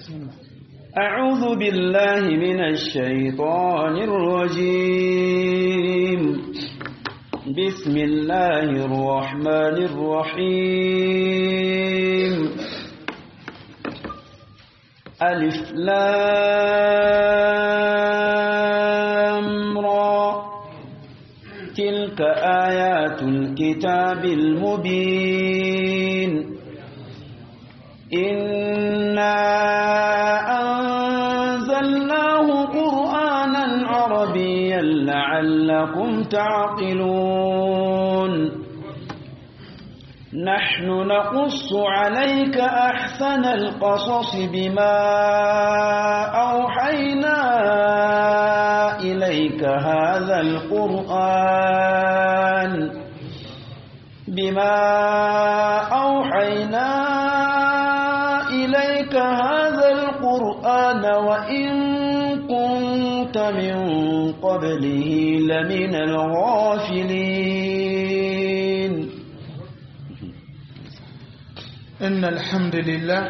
أعوذ بالله من الشيطان الرجيم بسم الله الرحمن الرحيم ألف لام را تلك آيات الكتاب المبين إنا أنزلناه قرآنا عربيا لعلكم تعقلون نحن نقص عليك أحسن القصص بما أوحينا إليك هذا القرآن بما أوحينا إليك هذا القرآن وإن كنت من قبله لمن الغافلين إن الحمد لله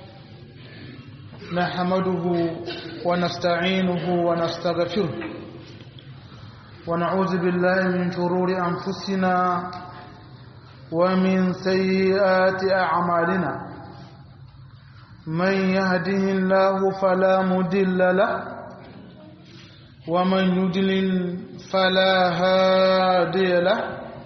نحمده ونستعينه ونستغفره ونعوذ بالله من شرور أنفسنا ومن سيئات أعمالنا من يهده الله فلا مدل له ومن يدلل فلا هادي له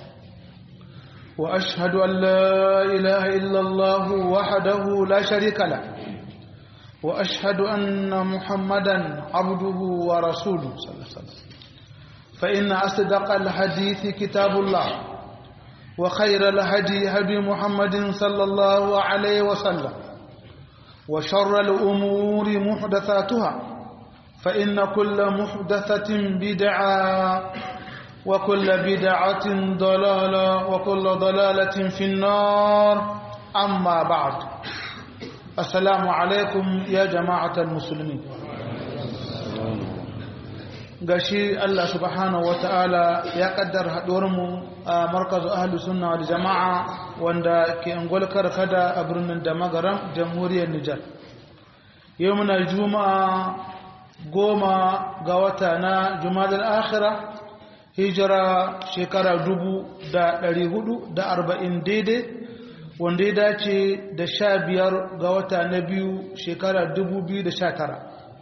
وأشهد أن لا إله إلا الله وحده لا شريك له وأشهد أن محمدا عبده ورسوله صلى الله عليه وسلم فإن أصدق الحديث كتاب الله وخير الهدي هدي محمد صلى الله عليه وسلم وشر الأمور محدثاتها فإن كل محدثة بدعة وكل بدعة ضلالة وكل ضلالة في النار أما بعد السلام عليكم يا جماعة المسلمين gashi Allah subhanahu wata'ala ya kaddar haɗuwarmu a markazu ahlu sunna wal jama'a wanda ke angol karkada a birnin da magaram jamhuriyar Nijar yau muna juma'a goma ga wata na jumadal akhira hijira shekara dubu da ɗari hudu da arba'in daidai wanda ya dace da sha biyar ga wata na biyu shekara dubu biyu da sha tara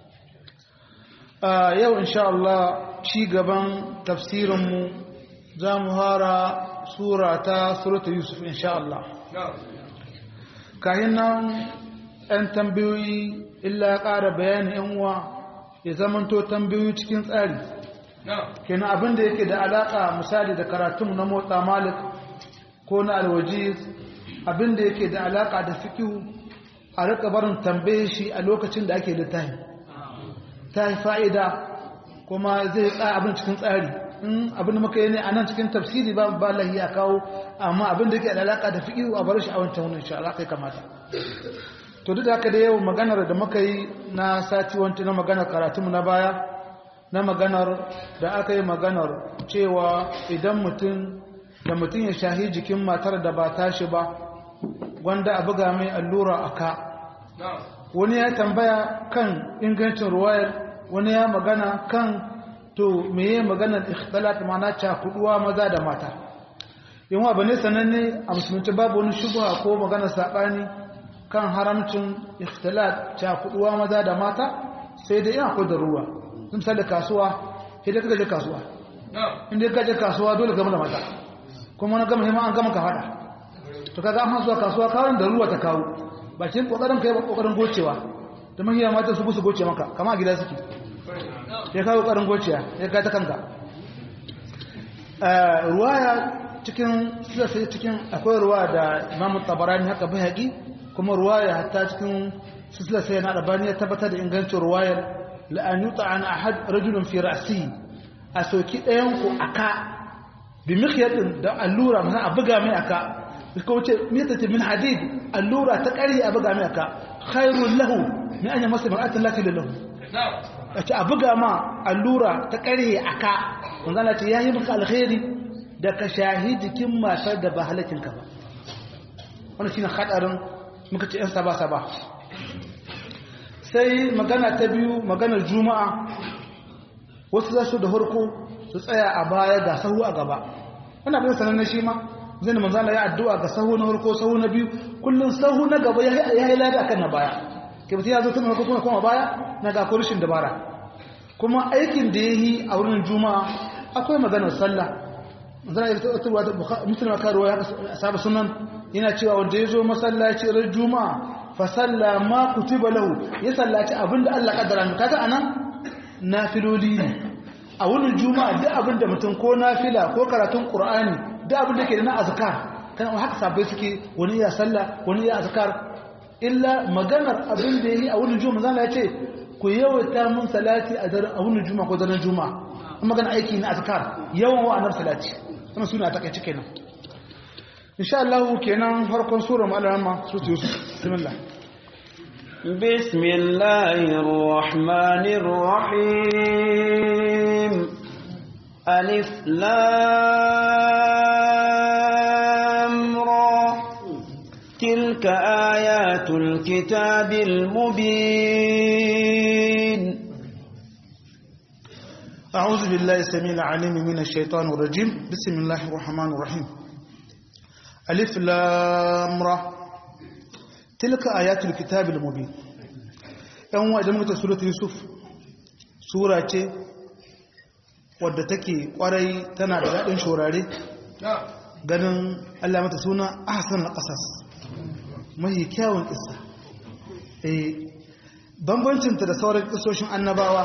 a yau insha Allah ci gaban tafsirinmu za mu hara sura ta surata yusuf insha Allah kayan nan 'yan tambayoyi illa ƙara bayani 'yan uwa ya zamanto tambayoyi cikin tsari kenan abin da yake da alaka misali da karatun na motsa malik ko na alwajiz abin da yake da alaka da fikihu a rika barin tambaye shi a lokacin da ake littafi ta yi fa'ida kuma zai tsaya abin cikin tsari in abin da muka yi ne a nan cikin tafsiri ba ba lahi a kawo amma abin da yake da alaka da fikihu a bar shi a wancan wani insha Allah kai kamata to duk da haka da yau maganar da muka yi na sati wancan na maganar karatunmu na baya na maganar da aka yi maganar cewa idan mutum da mutum ya shahi jikin matar da ba tashi ba wanda a buga mai allura a ka wani ya tambaya kan ingancin ruwayar wani ya magana kan to meye maganar ikhtalat mana cakuduwa maza da mata yin wa bane sananne a musulunci babu wani shubha ko maganar saɓani kan haramcin ikhtalat cakuduwa maza da mata sai dai yana da ruwa misali kasuwa idan kaga je kasuwa inda ka je kasuwa dole gama da mata kuma na gama hima an gama ka fada to kaga an zuwa kasuwa kawai da ruwa ta kawo bakin kokarin kai ba kokarin gocewa da mahiya mata su busu goce maka kama gida suke ya kawo kokarin gocewa ya ga ta kanka ruwaya cikin sai cikin akwai ruwa da Imam Tabarani haka bai kuma ruwaya hatta cikin silsila sai na Albani ya tabbatar da ingancin ruwayar la'an yuta an ahad rajulun fi ra'si a soki ɗayan ku aka bi mikhyadin da allura mana a buga mai aka ko wace mitati min hadid allura ta ƙarhi a buga mai aka khairul lahu min an yamsa mar'atan lati lahu a ce a buga ma allura ta ƙarhi aka manzo Allah ce yayi maka alkhairi da ka shahidikin matar da ba halakin ka ba wannan shine hadarin muka ce yan saba saba sai magana ta biyu maganar juma'a wasu za su da harko su tsaya a baya ga sahu a gaba ana bin sanar na shi ma zai da manzana ya addu'a ga sahu na harko sahu na biyu kullum sahu na gaba ya yi lada akan na baya ke mutum ya zo tun harko kuma kuma baya na ga kurishin dabara kuma aikin da ya yi a wurin juma'a akwai maganar sallah zana yi tattarwa da musulma karuwa ya saba sunan yana cewa wanda ya zo masallaci ran juma'a fa salla ma kutiba lahu ya sallaci abinda Allah kaddara mu kaga anan nafiloli ne a wurin juma'a duk abinda mutum ko nafila ko karatun qur'ani duk abinda ke da na azkar kana haka sabai suke wani ya sallah wani ya azkar illa maganar abinda yayi a wurin juma'a zan ya ce ku yawaita mun salati a daren a wurin juma'a ko daren juma'a magana aiki na azkar yawan wa'anar salati kuma suna ta kai kenan insha Allah kenan farkon sura al-alama sura yusuf bismillah بسم الله الرحمن الرحيم ألف لام را تلك آيات الكتاب المبين أعوذ بالله السميع العليم من الشيطان الرجيم بسم الله الرحمن الرحيم ألف لام را تلك آيات الكتاب المبين ‘yan wa idan muka suratu yusuf sura ce wadda take kwarai tana da daɗin shorare ganin allah mata suna ahsan al-qasas mahi kyawun isa bambancinta da sauran kisoshin annabawa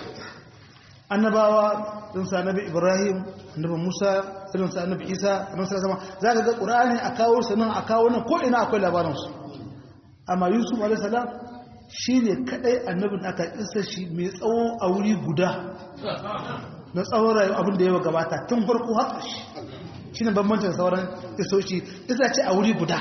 annabawa irin sa annabi ibrahim annabi musa irin sa annabi isa annabi sallallahu alaihi wasallam zaka ga qur'ani a kawo su nan a kawo nan ko ina akwai labarin su amma yusuf alaihi salam shine kadai annabin aka isa shi mai tsawo a wuri guda na tsawon rayu abin da yawa gabata tun farko haka shi shine bambancin sauran isoshi isa ce a wuri guda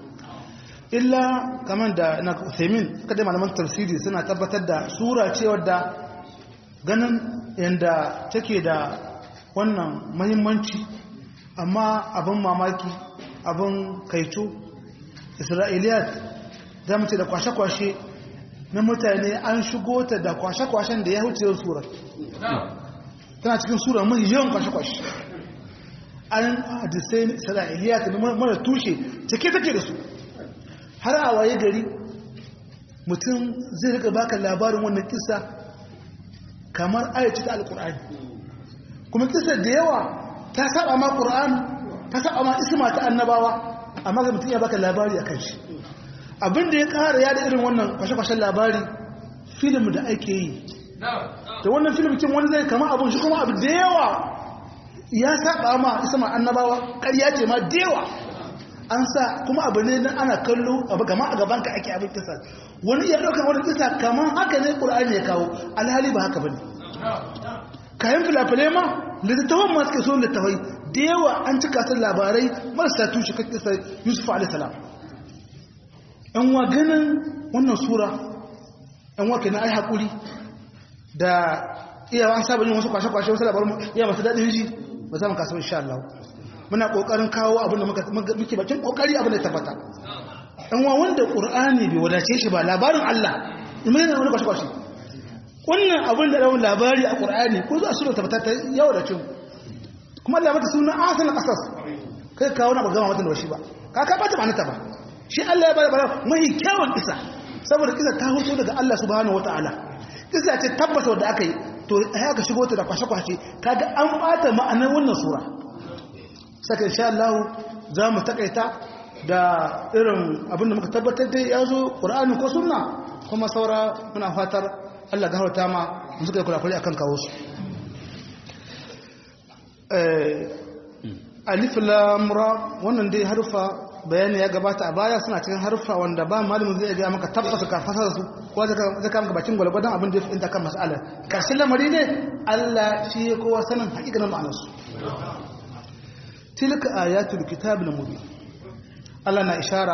illa kamar da na Uthaymeen suka dai malaman tafsiri suna tabbatar da sura ce wadda ganin yadda take da wannan mahimmanci amma abin mamaki abin kaito isra'iliyat za mu ce da kwashe-kwashe na mutane an shigo ta da kwashe-kwashen da ya huce yau surar tana cikin surar mahi yawan kwashe-kwashe an hadisai isra'iliyat da mara tushe cike take da su har a waye gari mutum zai rika baka labarin wannan kisa kamar ayyaci ta alkur'ani kuma kisa da yawa ta saba ma qur'an ta saba ma isma ta annabawa amma ga mutum ya baka labari akan shi abinda ya kara ya da irin wannan kwashe-kwashen labari film da ake yi da wannan film kin wani zai kama abun shi kuma abu da yawa ya saba ma isma annabawa ƙarya ce ma da yawa an sa kuma abu ne nan ana kallo abu gama a gaban ka ake abin kisa wani iya ɗaukar wani kisa kamar haka ne ƙur'ani ya kawo alhali ba haka ba ne kayan filafile ma littattafan masu ke so littattafai da yawa an cika sun labarai marasa tushe kan kisa yusuf alisalam yan wa ganin wannan sura yan wa kenan ai haƙuri da iya an saba yin wasu kwashe-kwashe wasu labarin iya masu daɗin shi ba za mu kasu insha Allah muna kokarin kawo abin da muke bakin kokari abin da tabbata dan wa wanda qur'ani bai wadace shi ba labarin Allah imai ne wani kwashi wannan abin da rawun labari a qur'ani ko za su da tabbata ta yawa da cin kuma Allah mata suna asal qasas kai kawo na bagama mata da shi ba ka ka bata manata ba shi Allah ya bada bara mai kyawun kisa saboda kisa ta hoto daga Allah subhanahu wataala kisa ce tabbata wanda aka yi to ai aka shigo ta da kwashe-kwashe kaga an bata ma'anar wannan sura saka insha Allah za mu takaita da irin abinda muka tabbatar da ya zo ƙura'ani ko sunna kuma saura muna fatar Allah gafarta ma mu suka yi kurakuri akan kawo su alif lam ra wannan dai harfa bayani ya gabata a baya suna cikin harfa wanda ba malamin zai ga maka tabbata ka fasara su ko zai ka maka bakin gwalgwadon abin da ya fi kan mas'alar karshen lamari ne Allah shi ya kowa sanin hakikanin ma'anarsu tilka ayatul kitabul mubin Allah na ishara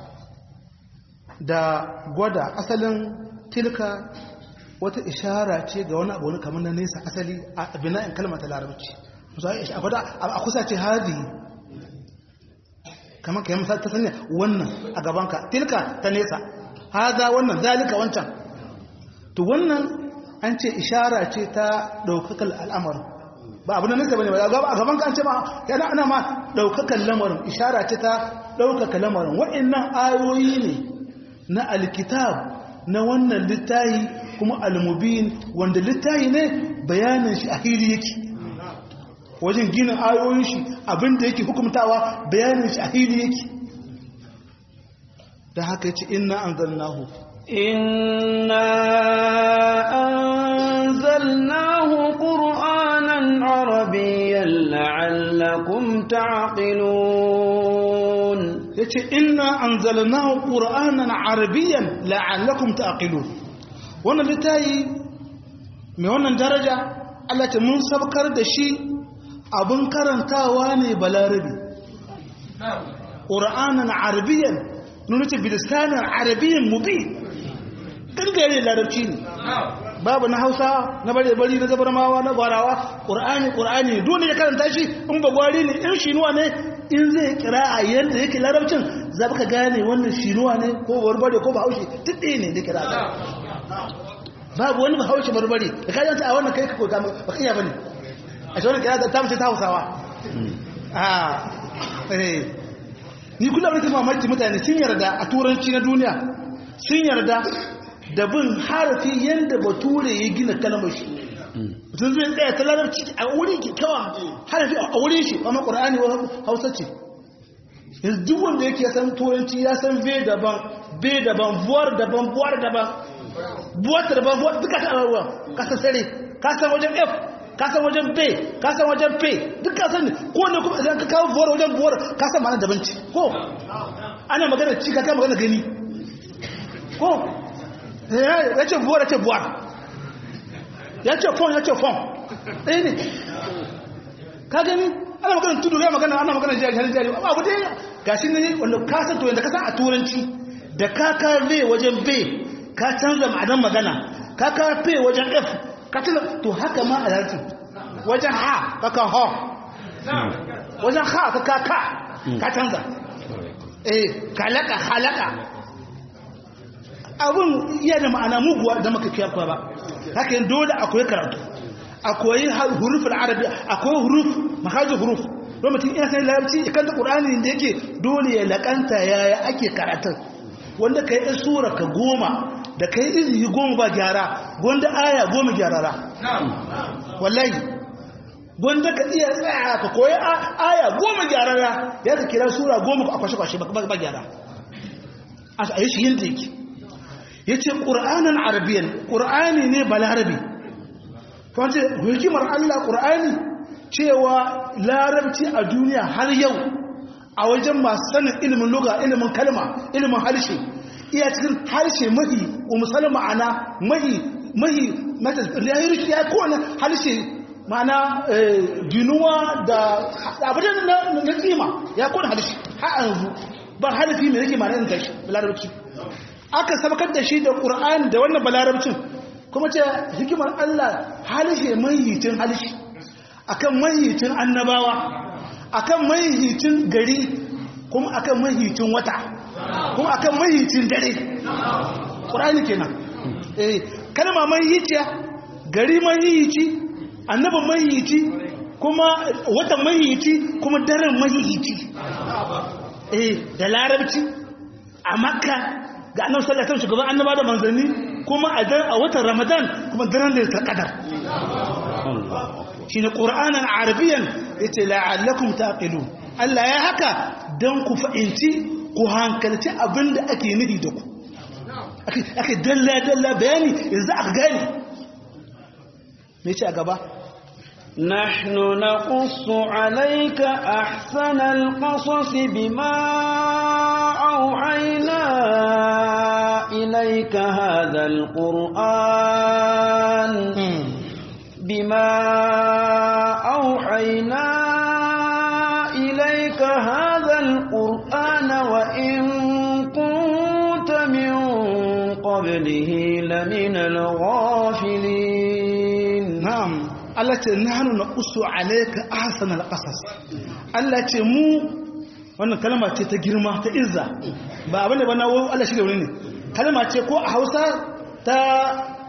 da gwada asalin tilka wata ishara ce ga wani abu wani kamar na nesa asali a bina'in kalmar ta larabci a gwada a kusa ce hadi kamar ka yi masa ta sanya wannan a gabanka tilka ta nesa haza wannan zalika wancan to wannan an ce ishara ce ta daukakal al'amarin ba abu na nesa bane ba a gaban kan ce ma yana ana ma daukakan lamarin ishara ce ta daukaka lamarin waɗannan ayoyi ne na alkitab na wannan littahi kuma almubin wanda littahi ne bayanin shi a hili yake wajen gina ayoyin shi abinda yake hukumtawa bayanin shi a hili yake da haka yace inna anzalnahu inna anzalnahu qur'anan arabiyyan la'allakum ta'qilun yace inna anzalnahu qur'anan arabiyyan la'allakum ta'qilun wannan litayi mai wannan daraja Allah ta mun sabkar da shi abin karantawa ne balarabi qur'anan arabiyyan nuna ce bilisanin arabiyyan mubi gangare larabci ne babu na hausa na bare-bari na zabarmawa na gwarawa ƙur'ani ƙur'ani dole ya karanta shi in ba gwari ne in shinuwa ne in zai kira a yadda yake larabcin za ka gane wannan shinuwa ne ko barbare ko bahaushe duk ɗaya ne da kira a babu wani bahaushe barbare da kayan a wannan kai ka koka ba ka iya bane a shi wannan kira ta mace ta hausawa ni kula da mamaki mutane sun yarda a turanci na duniya sun yarda da bin harafi yadda bature ya gina kalmar shi mutum zai tsaya ta larabci a wurin kyakkyawa harafi a wurin shi amma ƙura'ani wa hausa ce yanzu duk wanda yake san turanci ya san ve daban be daban buwar daban buwar daban buwar daban buwar duka ta abubuwa kasan sare kasan wajen f kasan wajen b kasan wajen p duk kasan ne ko ne kuma idan ka kawo buwar wajen buwar kasan ma'ana daban ci ko ana magana ci ka kama magana gani ko ya ce buwar ya ce buwar ya ce fon ya ce fon ɗaya ne ka gani ana magana tudu ya magana ana magana jari hannun jari abu dai ga shi ne wanda ka san to yadda ka san a turanci da ka ka v wajen b ka canza ma'adan magana ka ka p wajen f ka canza to haka ma a larabci wajen ha ka ka ho wajen ha ka ka ka ka canza eh kalaka halaka abin iya da ma'ana muguwa da maka kiyakwa ba haka yin dole akwai karatu akwai hurufin arabi akwai huruf mahajin huruf don mutum ina sai larabci ikan da ƙur'ani da yake dole ya laƙanta yaya ake karatun wanda ka yi sura ka goma da ka yi izini goma ba gyara wanda aya goma gyarara wallahi wanda ka iya tsaya ka koyi aya goma gyarara ya ka kira sura goma a kwashe-kwashe ba gyara a yi shi yin da yake ya ce ƙura'anin arabiyan ƙura'ani ne balarabi kwanci hikimar allah ƙura'ani cewa larabci a duniya har yau a wajen masu sanin ilimin luga ilimin kalma ilimin harshe iya cikin harshe mahi umusal ma'ana mahi mahi lahirishi ya kowane harshe ma'ana ginuwa da abin na tsima ya kowane harshe har yanzu ba harafi mai rike ma'ana tashi larabci aka sabakar da shi da ƙur'an da wannan balarabcin kuma ce hikimar Allah halishe mahihicin halishe akan mahihicin annabawa akan mahihicin gari kuma akan mahihicin wata kuma akan mahihicin dare ƙur'ani kenan eh kalma mahihiciya gari mahihici annaba mahihici kuma watan mahihici kuma daren mahihici eh da larabci a makka ga annabi sallallahu alaihi wasallam shugaban annaba da manzanni kuma a watan ramadan kuma daren lailatul qadar shine qur'anan arabiyan yace la'allakum taqilun Allah ya haka dan ku fa'inci ku hankalci abinda ake nufi da ku ake dalla dalla bayani yanzu aka gane me yace a gaba نحن نقص عليك أحسن القصص بما أوحينا إليك هذا القرآن بما أوحينا إليك هذا القرآن وإن كنت من قبله لمن الغافلين نعم Allah ce nahnu naqussu alayka ahsanal qasas Allah ce mu wannan kalma ce ta girma ta izza ba abin da bana Allah shi da wuri ne kalma ce ko a Hausa ta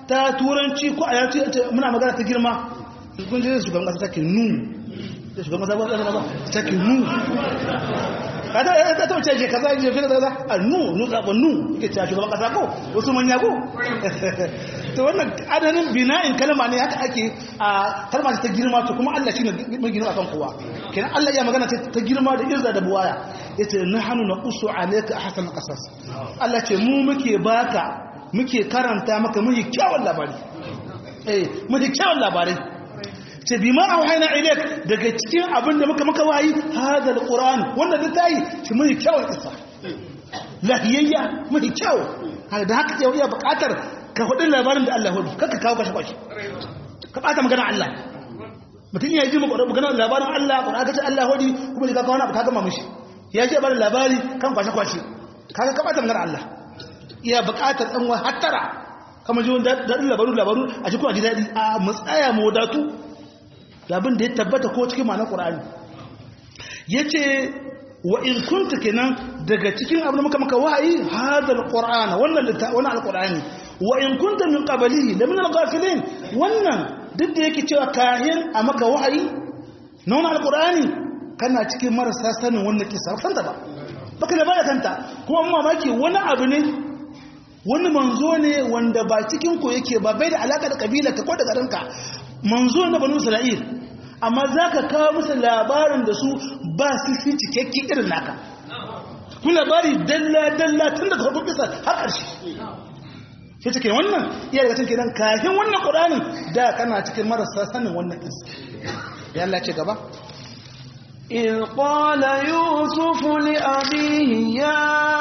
ta turanci ko a yaci muna magana ta girma kun je shugaban kasa take nu da shugaban kasa ba kasa ba take nu kada ya ta tace je kaza je kaza kaza a nu nu zaba nu yake cewa shugaban kasa ko wasu manya ko to wannan adanin bina'in kalma ne haka ake a kalma ta girma to kuma Allah shine mai girma akan kowa kenan Allah ya magana ta girma da irza da buwaya yace nahnu naqussu alayka ahsan qasas Allah ce mu muke baka muke karanta maka muke kyawun labari eh muke kyawun labarai ce bima auhayna ilayk daga cikin abin da muka maka wayi hada alquran wannan littafi ce muke kyawun kissa lahiyayya muke kyawu da haka yau iya bukatar ka hudu labarin da Allah hudu kaka kawo kashe kwashe ka bata magana Allah mutum ya ji magana labarin Allah ko aka ce Allah hudu kuma ka kawo na ka gama mishi ya ce bada labari kan kwashe kwashe kaga ka bata magana Allah iya buƙatar dan wa hattara kamar ji wanda dadin labaru labaru a cikin aji dadi a matsaya mu wadatu labin da ya tabbata ko cikin ma'anar Qur'ani yace wa in kunta kenan daga cikin abin da muka maka wahayi hadal qur'ana wannan wannan alqur'ani wa in kunta min qablihi la min al-ghafilin wannan duk da yake cewa kahin a maka wahayi na wannan alqur'ani kana cikin marasa sanin wannan kisa san ta ba baka da baya kanta kuma amma mamaki wani abu ne wani manzo ne wanda ba cikin ku yake ba bai da alaka da kabila ka ko da garinka manzo na banu isra'il amma zaka kawo musu labarin da su ba su fi cikakke irin naka ku labari dalla dalla tun daga farkon kisa har ƙarshe sai take wannan iya daga cikin kenan kafin wannan qur'anin da kana cikin marasa sanin wannan kisa ya Allah ce gaba إذ قال يوسف لأبيه يا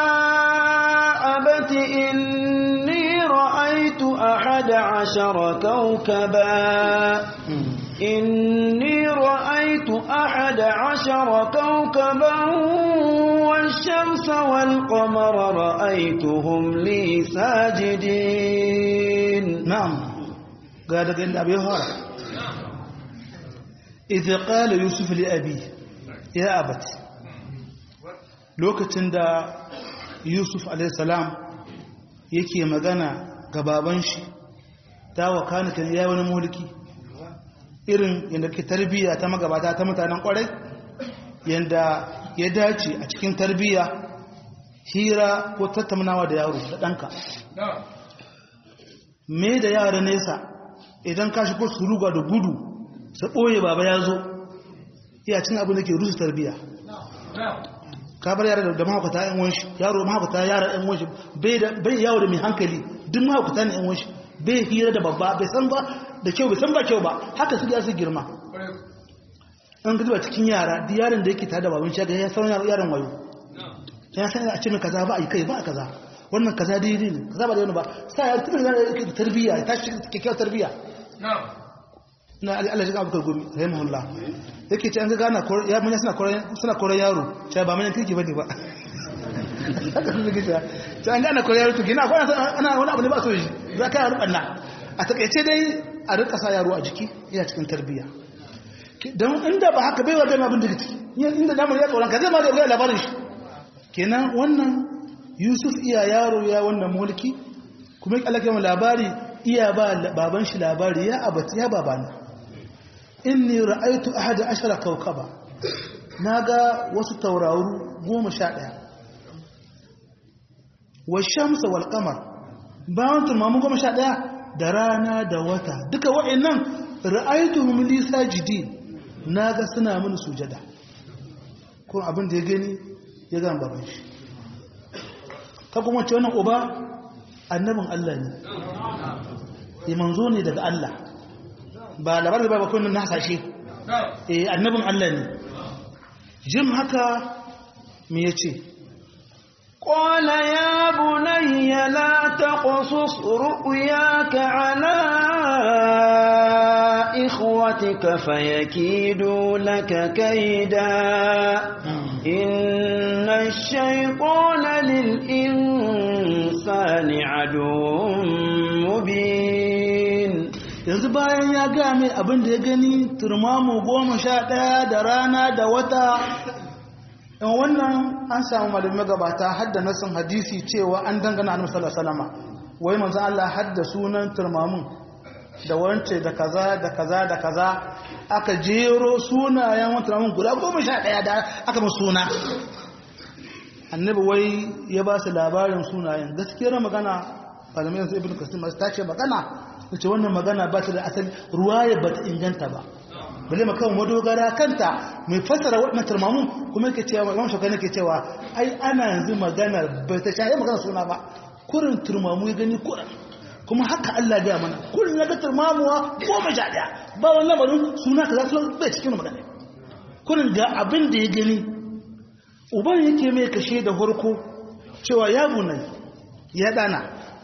أبت إني رأيت أحد عشر كوكبا إني رأيت أحد عشر كوكبا والشمس والقمر رأيتهم لي ساجدين نعم قال قال أبي هريرة إذ قال يوسف لأبيه يا أبت lokacin da yusuf alaihissalam yake magana ga baban shi ta wakana kan ya wani mulki irin yadda ke tarbiyya ta magabata ta mutanen kwarai yadda ya dace a cikin tarbiyya hira ko tattaunawa da yaro da ɗanka me da yara nesa idan ka shigo su ruga da gudu su ɓoye baba ya zo iya cin abin da ke rusu tarbiyya ka bar yara da mahaukata yan wanshi yaro mahaukata yara yan wanshi bai yawo da mai hankali duk mahaukata ne yan wanshi bai hira da babba bai san ba da kyau bai san ba kyau ba haka su su girma an gaji ba cikin yara duk yaron da yake tare da baban shi ya san yaron wayo ya san a ce mai kaza ba a yi kai ba a kaza wannan kaza daidai ne kaza ba da wani ba sa ya tuna da yake tarbiyya ta shi kyakkyawar tarbiyya na Allah shiga abubakar gumi rahimahullah yake ce an ga gana ya manya suna koren yaro ce ba manyan kirki bane ba haka sun zai ce an gana koren yaro to gina akwai ana wani abu ne ba so shi za ka yaro ɓanna a takaice dai a rika sa yaro a jiki yana cikin tarbiyya don inda ba haka bai wa gama abin daga ciki inda damar ya tsoron ka zai ma da gaya labarin shi kenan wannan yusuf iya yaro ya wannan mulki kuma ya kalaka labari iya ba baban shi labari ya abati ya babana inni ra'aitu ahada ashara kawkaba naga wasu tauraru goma sha ɗaya wa shamsa wal qamar bayan tumamu goma sha ɗaya da rana da wata duka wa'annan ra'aituhum li sajidin naga suna mini sujada ko abin da ya gani ya gama baban shi ka kuma ce wannan uba annabin Allah ne ya manzo ne daga Allah ba labar da ba kullun na hasashe eh annabin Allah ne jin haka me yace قال يا بني لا تقصص رؤياك على إخوتك فيكيدوا لك كيدا إن الشيطان للإنسان عدو مبين yanzu bayan ya gaya mai abin da ya gani turmamu goma sha ɗaya da rana da wata in wannan an samu malamai gabata har da nasin hadisi cewa an dangana annabi sallallahu alaihi wasallam wai manzan Allah hadda sunan turmamun da wance da kaza da kaza da kaza aka jero sunayen wani turmamun guda goma sha ɗaya da aka masu suna annabi wai ya ba su labarin sunayen gaskiyar magana malamai yanzu ibn kasim ta ce magana ta ce wannan magana ba ta da asali ruwaya ba ta inganta ba bale makan madogara kanta mai fassara waɗannan turmamun kuma yake cewa imam shauka ne ke cewa ai ana yanzu magana bai ta shaye magana suna ba kurin turmamu ya gani kurin kuma haka Allah gaya mana kurin ya ga turmamuwa goma sha ɗaya ba wani lamarin suna ka za su bai cikin magana kurin ga abin da ya gani uban yake mai kashe da harko cewa ya bunai ya ɗana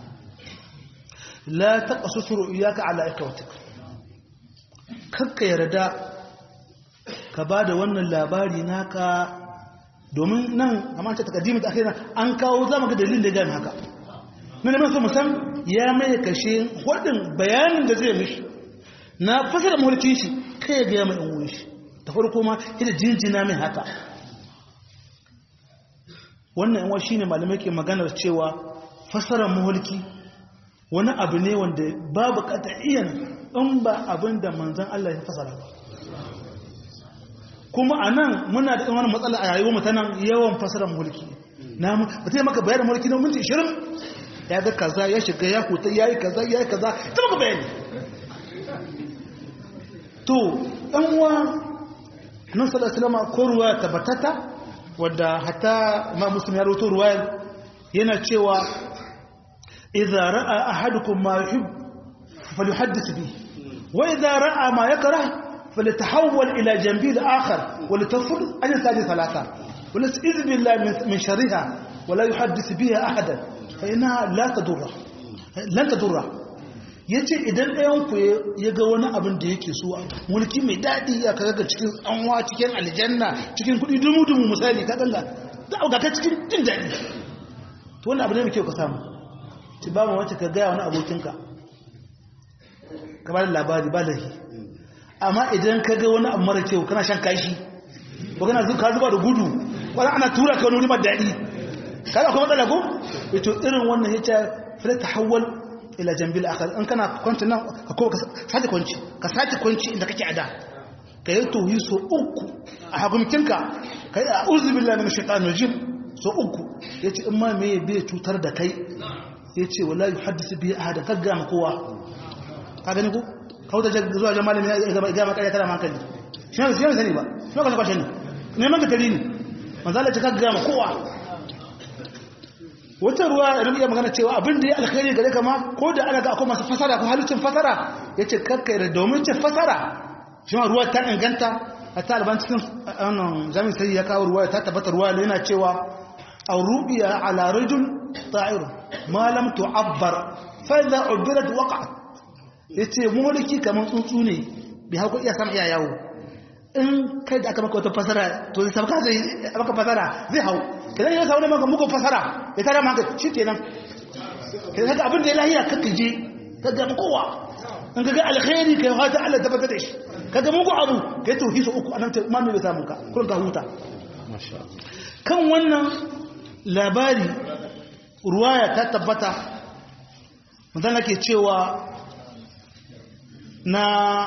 la taɓa susuru iyaka ala ikautika kakka yarda ka ba da wannan labari naka domin nan a manta takaddimin da aka yi an kawo zama ga dalilin da ya gami haka na neman so musam ya mai kashe hudun bayanin da zai mishi na fasara mulkin shi kai ya gaya mai ɗan shi ta farko ma ita jinjina mai haka wannan yan shi ne malamai ke maganar cewa fasarar mulki wani abu ne wanda babu iya in ba abin da manzan Allah ya fasara ba kuma a nan muna da wani matsala a yayi wa nan yawan fasarar mulki na ba ta maka bayanin mulki na minti 20 ya ga kaza ya shiga ya huta ya yi kaza ya yi kaza ta maka bayani to ɗan uwa nan salasalama ko ruwa tabbatata wadda hata ma musulmi ya roto ruwa yana cewa idza ra'a ahadukum ma yuhib falyuhaddith bihi wa idza ra'a ma yakrah falyatahawwal ila janbi al-akhar wa litafur an yasadi thalatha wa las'iz billahi min sharriha wa la yuhaddith biha ahadan fa innaha la tadurra lan tadurra yace idan ɗayan ku ya ga wani abin da yake so mulki mai dadi ya kaga cikin tsanwa cikin aljanna cikin kudi dumu dumu misali ka danga da ka cikin jin dadi to wannan abu ne mai kyau ka samu ci ba mu wacce ka gaya wani abokinka ka ba da labari ba da shi amma idan ka ga wani abu mara kyau kana shan kashi ko kana zuka zuba da gudu wani ana tura ka wani wuri mai daɗi kada kuma matsala ko ito irin wannan ya ce fila ta hawal ila jambil akhar in kana kwanci nan ka ko ka sake kwanci ka sake kwanci inda kake ada ka yi tohi so uku a hakumkinka ka yi a uzubillah min shaitan rajim so uku yace in ma me bai cutar da kai ya ce wala yi haddisa biya a hada kagga ma kowa ka gani ko kawo da zuwa jan malami ya gama karya tara hankali shi ne zai sani ba shi ne kwashe ne neman ka tari ne manzala ce kagga ma kowa wata ruwa da iya magana cewa abin da ya alkhairi gare kama ko da ana ga akwai masu fasara ko halittin fasara ya ce kakka da domin ce fasara shi ma ruwa ta inganta a ta alban cikin jami'in sai ya kawo ruwa ta tabbata ruwa yana cewa الرؤيا على رجل طائر ما لم تعبر فإذا عبرت وقعت yace mulki kaman tsuntsu ne bai hauka iya sama iya yawo in kai da aka maka wata fasara to zai sabka zai maka fasara zai hau kidan ya sauna maka muku fasara ya tara maka shikenan kidan haka abin da ya lahiya kaka je ka ga kowa in ka ga alkhairi kai fata Allah tabbata da shi kaga muku abu kai tauhid uku anan ta mami bai samu ka kullun ka huta kan wannan labari ruwaya ta tabbata mutum ke cewa na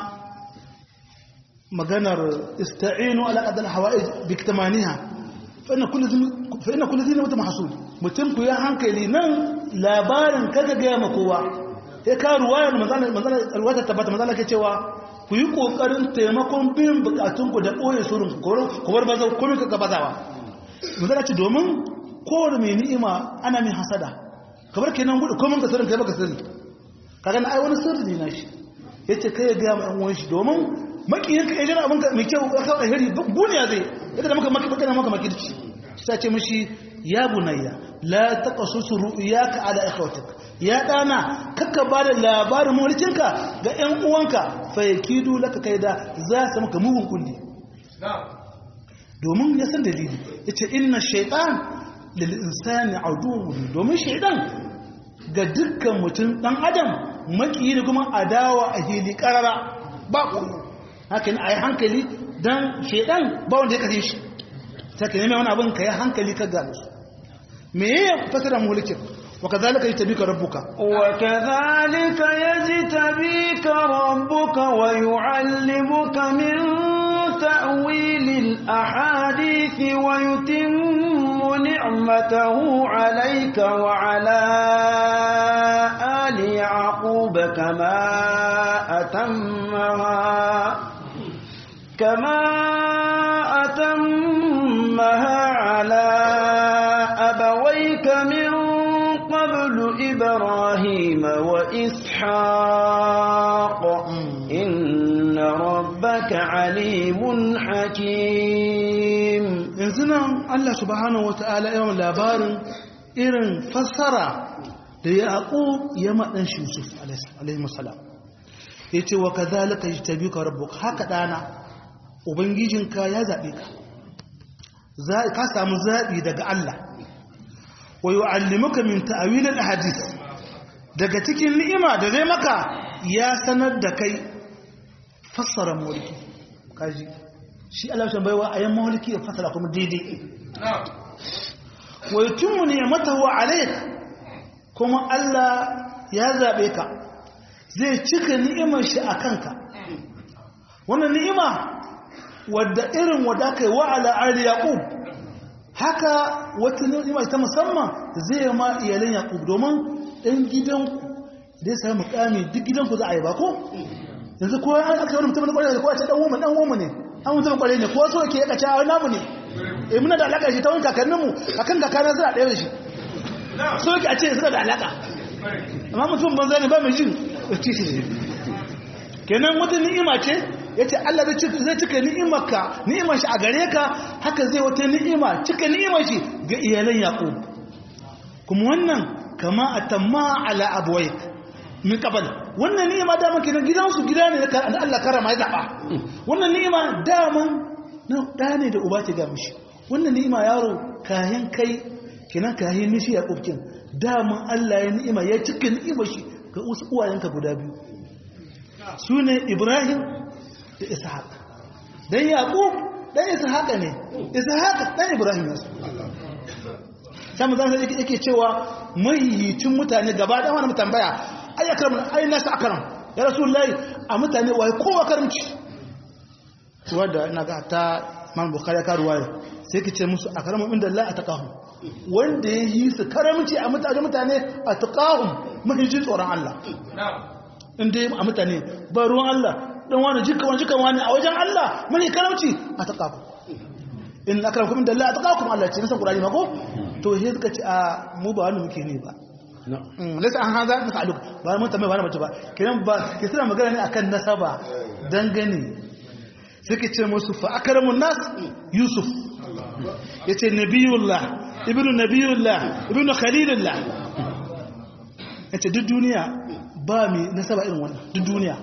maganar ista'inu ala adal hawa'ij bi kitmaniha fa inna kullu fa inna kullu dhin mutum hasud mutum ku ya hankali nan labarin kaga ga ma kowa sai ka ruwaya manzon manzon alwata tabbata manzon ke cewa ku yi kokarin taimakon bin bukatun ku da boye surun ku bar bazau komai ka gabazawa manzon ce domin kowane mai ni'ima ana min hasada kamar kenan gudu komai ka sirrin kai baka sirri kaga na ai wani sirri ne nashi yace kai ya ga mu ɗan uwan shi domin makiyin ka ejira abin ka mai kyau ka kawo alheri buniya zai yadda da maka maki baka maka makirci sai ce mishi ya bunayya la taqasus ru'yaka ala ikhwatik ya dana kakka ba da labarin mulkinka ga ƴan uwanka fa yakidu laka kaida za su maka mugun kulli domin ya san dalili yace inna shaytan lil insani aduwwun domin shaytan ga dukkan mutum dan adam makiyi da kuma adawa a hili karara ba koyo haka ne a yi hankali don shaidan ba wanda ya kashe shi ta ka nemi wani abin ka yi hankali ka gano su me ya fasara mulkin وكذلك يجتبيك ربك وكذلك يجتبيك ربك ويعلمك من تأويل الأحاديث ويتم نعمته عليك وعلى آل يعقوب كما أتمها كما أتمها على أبويك من قبل إبراهيم وإسحاق إن ربك عليم حكيم yanzu nan Allah subhanahu wata'ala yawan labarin irin fassara da Yaqub ya madan shi Yusuf alaihi salam yace wa kadhalika yajtabika rabbuk haka dana ubangijinka ya zabe ka za ka samu zabi daga Allah wa yu'allimuka min ta'wil al-ahadith daga cikin ni'ima da zai maka ya sanar da kai fassara mulki kaji shi Allah shan baiwa ayan mulki ya fassara kuma daidai wa yutimmu ni'matahu alayk kuma Allah ya zabe ka zai cika ni'imar shi akan ka wannan ni'ima wadda irin wadda kai wa ala ali yaqub haka wata ni'ima ta musamman zai ma iyalan yaqub domin ɗan gidanku da ya sami mukami duk gidanku za a yi ba ko yanzu ko an aka wani mutum kwarai da kowa ce dan woman dan woman ne an mutum kwarai ne ko so yake ya kace a namu ne eh muna da alaka shi ta wani kakannin mu kakan kakana suna ɗaya da shi so yake a ce suna da alaka amma mutum banza ne ba mai jin ci shi kenan wata ni'ima ce yace Allah zai cika ni'imarka ni'imar shi a gare ka haka zai wata ni'ima cika ni'imar shi ga iyalan Yaqub kuma wannan kama atamma ala abwayk min qabl wannan ni'ima da maka gidansu gida ne da Allah karama ya zaba wannan ni'ima daman na da ne da uba ta ga mishi wannan ni'ima yaro kayan kai kenan kayan mishi Yaqub kin daman Allah ya ni'ima ya cika ni'imar shi ga wasu uwayenka guda biyu sune Ibrahim da ishaq dan yaqub dan ishaq ne ishaq dan ibrahim ne sai mu zan yake cewa mahiyicin mutane gaba da wani tambaya ay akram ay nasu akram ya rasulullahi a mutane wai kowa karamci wanda ina ga ta man bukhari ka ruwaya sai ki ce musu akramu inda Allah ataqahum wanda ya yi su karamci a mutane mutane ataqahum mahijin tsoron Allah inda a mutane ba ruwan Allah dan wani jika wani jika wani a wajen Allah mani karamci a taqaku in akramakum inda Allah taqakum Allah ce nisan Qur'ani mako to sai suka ce a mu ba wani muke ne ba lasa an haza na sa'aluk ba mun tambaye ba na mace ba kiran ba ke suna magana ne akan nasaba dangane suke ce musu fa akramun nas yusuf yace nabiyullah ibnu nabiyullah ibnu khalilullah yace duk duniya ba mai nasaba irin wannan duk duniya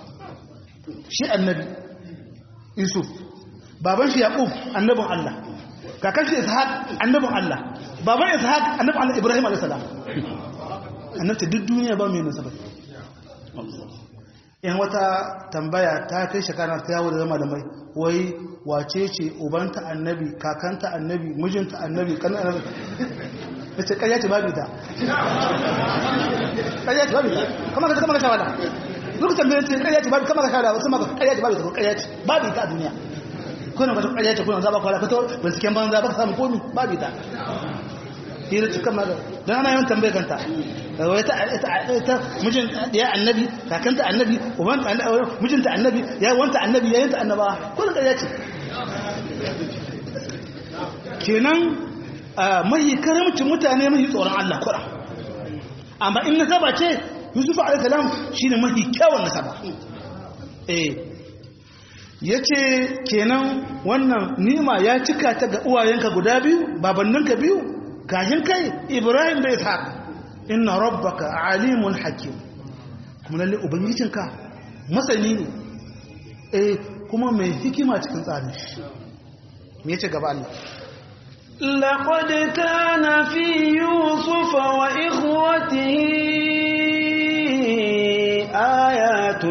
shi annabi yusuf baban shi yaqub annabin Allah kakan shi ishaq annabin Allah baban ishaq annabin Allah ibrahim alayhis salam annabta duk duniya ba mai nasaba in wata tambaya ta kai shekara ta yawo da zama da mai wai wace ce ubanta annabi kakanta annabi mijinta annabi kan annabi ta ce ƙarya ce babu ta ƙarya ce babu ta kamar ka kama ka shawada duk tambayar ce ƙarya ce babu kama ka shawada wasu maka ƙarya ce babu ta ƙarya ce babu ta a duniya kuna ka ƙarya ce kuna zaba kwala ka to binciken banza ba ka samu komi babu ta hira cikin maga don ana yawan tambayar kanta wai ta mijin ya annabi kakanta annabi mijinta annabi ya wanta annabi ya yanta annaba kullum ƙarya ce kenan mahi karamcin mutane mahi tsoron Allah kura amma in nasaba ce yusuf alaihissalam shi ne mahi kyawun nasaba eh ya ce kenan wannan nima ya cika ta ga uwayenka guda biyu babanninka biyu kashin kai ibrahim da ishaq inna rabbaka alimun hakim kuma lalle ubangijinka masani ne eh kuma mai hikima cikin tsarin shi me yace gaba Allah لقد كان في يوسف وإخوته آيات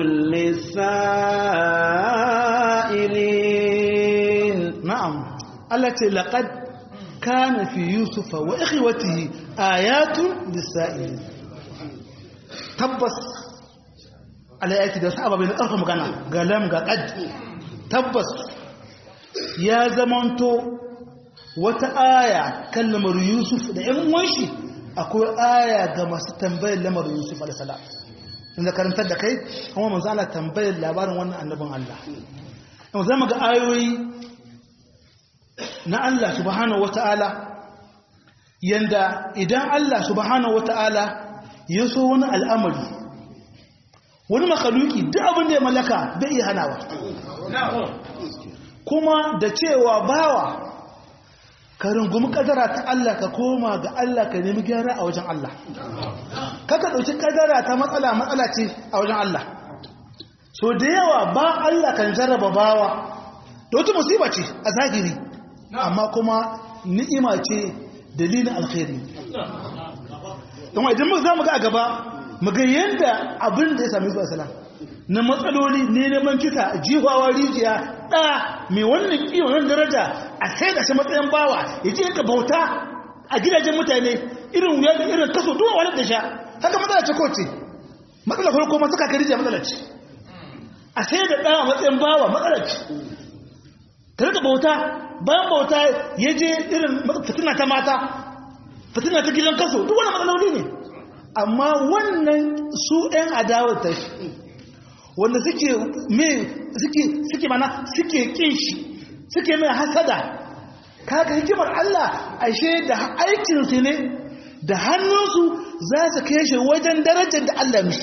للسائلين na'am Allah ce laqad kana fi yusufa wa ikhwatihi ayatun lisa'ilin tabbas alayati da sahaba bai karfa magana ga lam ga qad tabbas ya zamanto wata aya kan lamar yusuf da yan uwanshi akwai aya ga masu tambayar lamar yusuf alaihi salam inda karantar da kai kuma manzo ana tambayar labarin wannan annabin Allah yau zama ga ayoyi na Allah subhanahu wata'ala yanda idan Allah subhanahu wata'ala ya so wani al'amari wani makaluki duk abin da ya mallaka bai iya hanawa kuma da cewa bawa ka rungumi kadara ta Allah ka koma ga Allah ka nemi gyara a wajen Allah kaka ɗauki kadara ta matsala matsala ce a wajen Allah so da yawa ba Allah kan jarraba bawa da wata musiba ce a zahiri amma kuma ni'ima ce dalilin alkhairi don idan muka za mu ga a gaba mu ga yadda abin da ya sami zuwa salam na matsaloli ne neman kisa jihawa rijiya ɗa mai wannan kiwon daraja a sai da shi matsayin bawa ya ce ka bauta a gidajen mutane irin wuya da irin kaso duwa wani da sha haka matsala ce kowace matsala farko masu kaka rijiya matsala ce a sai da ɗa a matsayin bawa matsala ce tare da bauta bayan bauta ya je irin fitina ta mata fitina ta gidan kaso duk wani matsaloli ne amma wannan su 'yan adawar ta wanda suke mai suke suke mana suke kin shi suke mai hasada kaga hikimar Allah ashe da aikin su ne da hannunsu za su kai shi wajen darajar da Allah mishi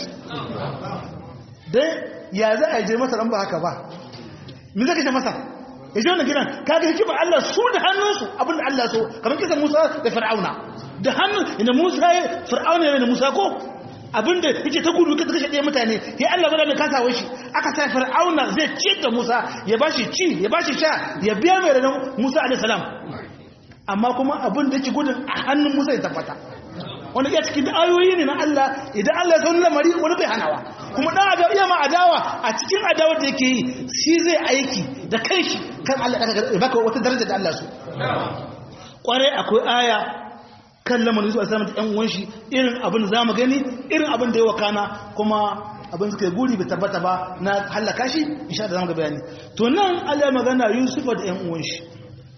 dan ya za a je masa ran ba haka ba me zaka ce masa ya je wannan gidan kaga hikimar Allah su da hannunsu abinda Allah so kamar kisan Musa da Fir'auna da hannun ina Musa ya Fir'auna ya da Musa ko abinda yake ta gudu kaga kashe ɗaya mutane ya Allah bada mai kasawar shi aka sa Fir'auna zai ci da Musa ya bashi ci ya bashi sha ya biya mai da Musa alaihi salam amma kuma abin da yake gudun a hannun Musa ya tabbata wani iya cikin ayoyi ne na Allah idan Allah ya san lamari wani bai hanawa kuma dan adawa iya ma adawa a cikin adawa da yake yi shi zai aiki da kai shi kan Allah ya baka wata daraja da Allah su kwarai akwai aya kan lamarin zuwa samun ɗan uwan shi irin abin da zamu gani irin abin da ya wakana kuma abin suka yi guri bai tabbata ba na halaka shi insha Allah zamu ga bayani to nan Allah magana Yusufa da ɗan uwan shi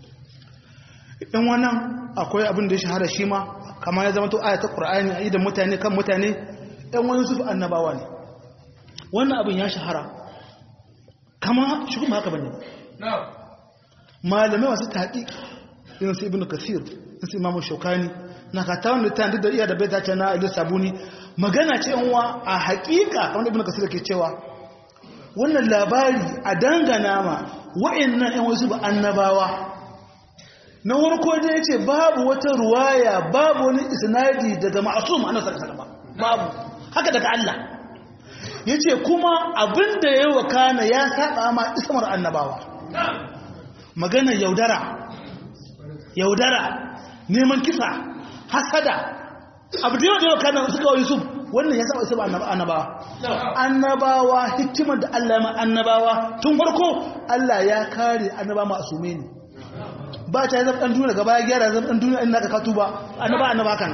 ɗan wannan akwai abin da ya shahara shi ma kamar ya zama to ayatul qur'ani a idan mutane kan mutane ɗan wani Yusuf annabawa ne wannan abin ya shahara kama shi kuma haka bane malamai masu taƙi irin su ibnu kasir su imamu shaukani na kata wanda ta da iya da bai tace na ilis sabuni magana ce yanwa a haƙiƙa kamar ibnu kasir ke cewa wannan labari a dangana ma wa'annan yan wasu ba annabawa na warko da yace babu wata ruwaya babu wani isnadi daga ma'sum annabi sallallahu alaihi babu haka daga Allah yace kuma abinda yayi wakana ya saba ma ismar annabawa magana yaudara yaudara neman kisa hasada abu da yawa da yawa kanan suka wa yusuf wannan ya saba isma annabawa annabawa hikimar da Allah ya ma annabawa tun farko Allah ya kare annaba masume ne ba ta zama dan duniya gaba ya gyara zama dan duniya in naka ka tuba annaba annaba kan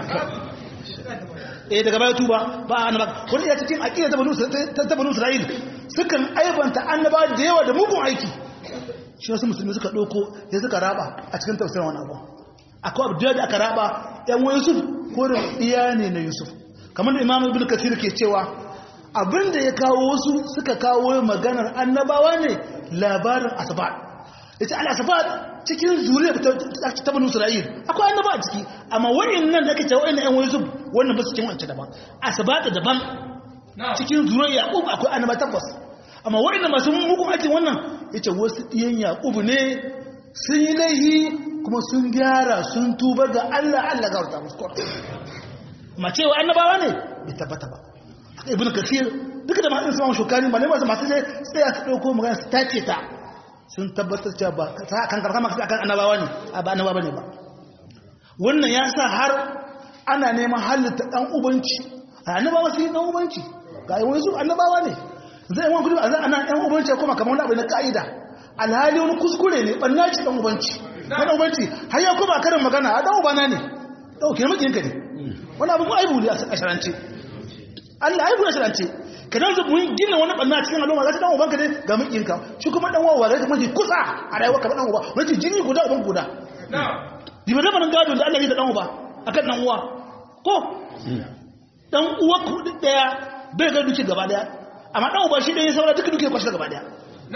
eh daga baya tuba ba annaba wani ya cikin aqida ta banu ta banu Isra'il sukan aibanta annaba da yawa da mugun aiki shi wasu musulmi suka ɗauko ya suka raba a cikin tafsirin wani abu akwai abu da aka raba yan wa yusuf ko da iya ne na yusuf kamar da imam ibn kathir ke cewa abinda ya kawo wasu suka kawo maganar annabawa ne labarin asbat yace al asbat cikin zuriya ta banu isra'il akwai annaba a ciki amma wa'annan da kace wa'annan yan wa yusuf wannan ba su cikin wancan daban asbat daban cikin zuriya yaqub akwai annaba tabbas amma wa'annan masu mugun aikin wannan yace wasu ɗiyan yaƙubu ne sun yi laihi kuma sun gyara sun tuba ga Allah Allah ga wata musu ma cewa annabawa ne bai tabbata ba ibn kasir duka da masu sama shukani ba ne masu masu sai tsaya su ɗauko magana su tace ta sun tabbatar cewa ba kan karkar masu akan annabawa ne a ba annabawa ne ba wannan ya sa har ana neman halitta ɗan ubanci a annabawa su yi ɗan ubanci ga wani su annabawa ne zai wani kudu a nan ɗan ubanci kuma kamar wani abu na ka'ida alhali wani kuskure ne ɓanna ci ɗan ubanci na ubanci har ya kuma karin magana a dan ubana ne dauke makiyinka ne wani abu aibu ne a sharance Allah aibu ne a sharance ka dan zubu gina wani banna cikin al'umma za ta dan ubanka ne ga makiyinka shi kuma dan wawa zai kuma kusa a rayuwar ka dan uba wani jini guda uban guda diba da barin gado da Allah ya da dan uba akan dan uwa ko dan uwa ku daya bai ga duki gaba daya amma dan uba shi dai saura duka duke kwashi gaba daya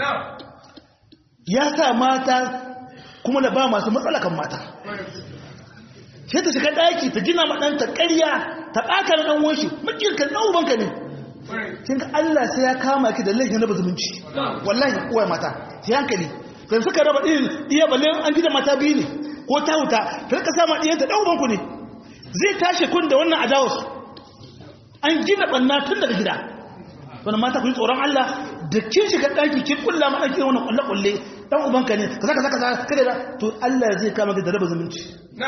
ya sa mata kuma da ba masu matsala kan mata sai ta shiga daki ta gina ma ɗanta ƙarya ta ɓaka na ɗan wanshi makirka ɗan ubanka ne kin ga Allah sai ya kama ki da laifin raba zumunci wallahi uwa mata sai hankali kan suka raba ɗin iya balle an gida mata biyu ne ko ta wuta ta rika sama ɗiyanta ɗan ubanku ne zai tashi kun da wannan adawus an gina ɓanna tun daga gida wani mata ku yi tsoron Allah da kin shiga ɗaki kin kulla ma ɗaki wani ƙulle-ƙulle ɗan ubanka ne ka zaka zaka kada da to Allah zai kama ki da raba zumunci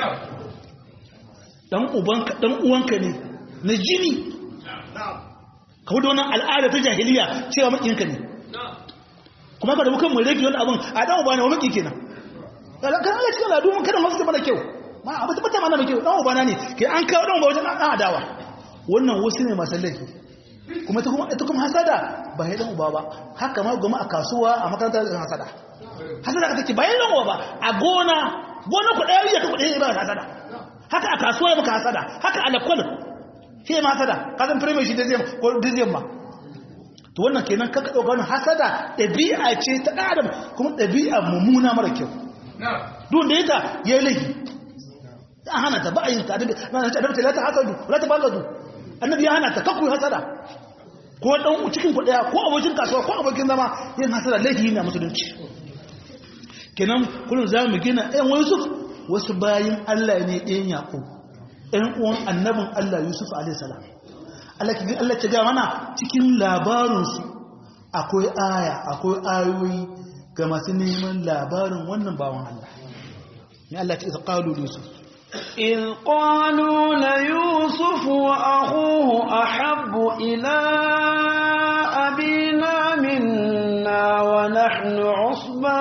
ɗan ubanka ɗan uwanka ne na jini ka wuce wannan al'ada ta jahiliya cewa maƙinka ne kuma ka da mukan mai rage wani abin a ɗan uba ne wa maƙi kenan kan Allah cikin al'adu mun kada masu da mana kyau ma abu ta mana mai kyau ɗan ubana ne ke an kawo ɗan uba wajen ɗan adawa wannan wasu ne masu laifi kuma ita kuma hasada ba ya dan uba ba haka ma goma a kasuwa a makarantar da hasada hasada ka take bayan dan uba ba a gona gona ku daya ya ku daya ba hasada haka a kasuwa ya maka hasada haka a lakwal shi ma hasada ka san premier shi da zai ko dizem ma to wannan kenan kaka dauka wannan hasada dabi'a ce ta dan adam kuma dabi'a mummuna mara kyau duk da yata yayi laifi an hana ta ba a yin ta da na ta da ta hasadu la ta bagadu annabi ya hana ta kakku hasada ko dan cikin ku daya ko abokin kasuwa ko abokin zama yin hasada laifi ne a musulunci kenan kullun zamu gina ɗayan Yusuf wasu bayin Allah ne ɗayan Yaqub ɗayan uwan annabin Allah Yusuf alaihi salam Allah ki Allah ta ga mana cikin labarin su akwai aya akwai ayoyi ga masu neman labarin wannan bawan Allah ne Allah ta qalu Yusuf إذ قالوا ليوسف وأخوه أحب إلى أبينا منا ونحن عصبة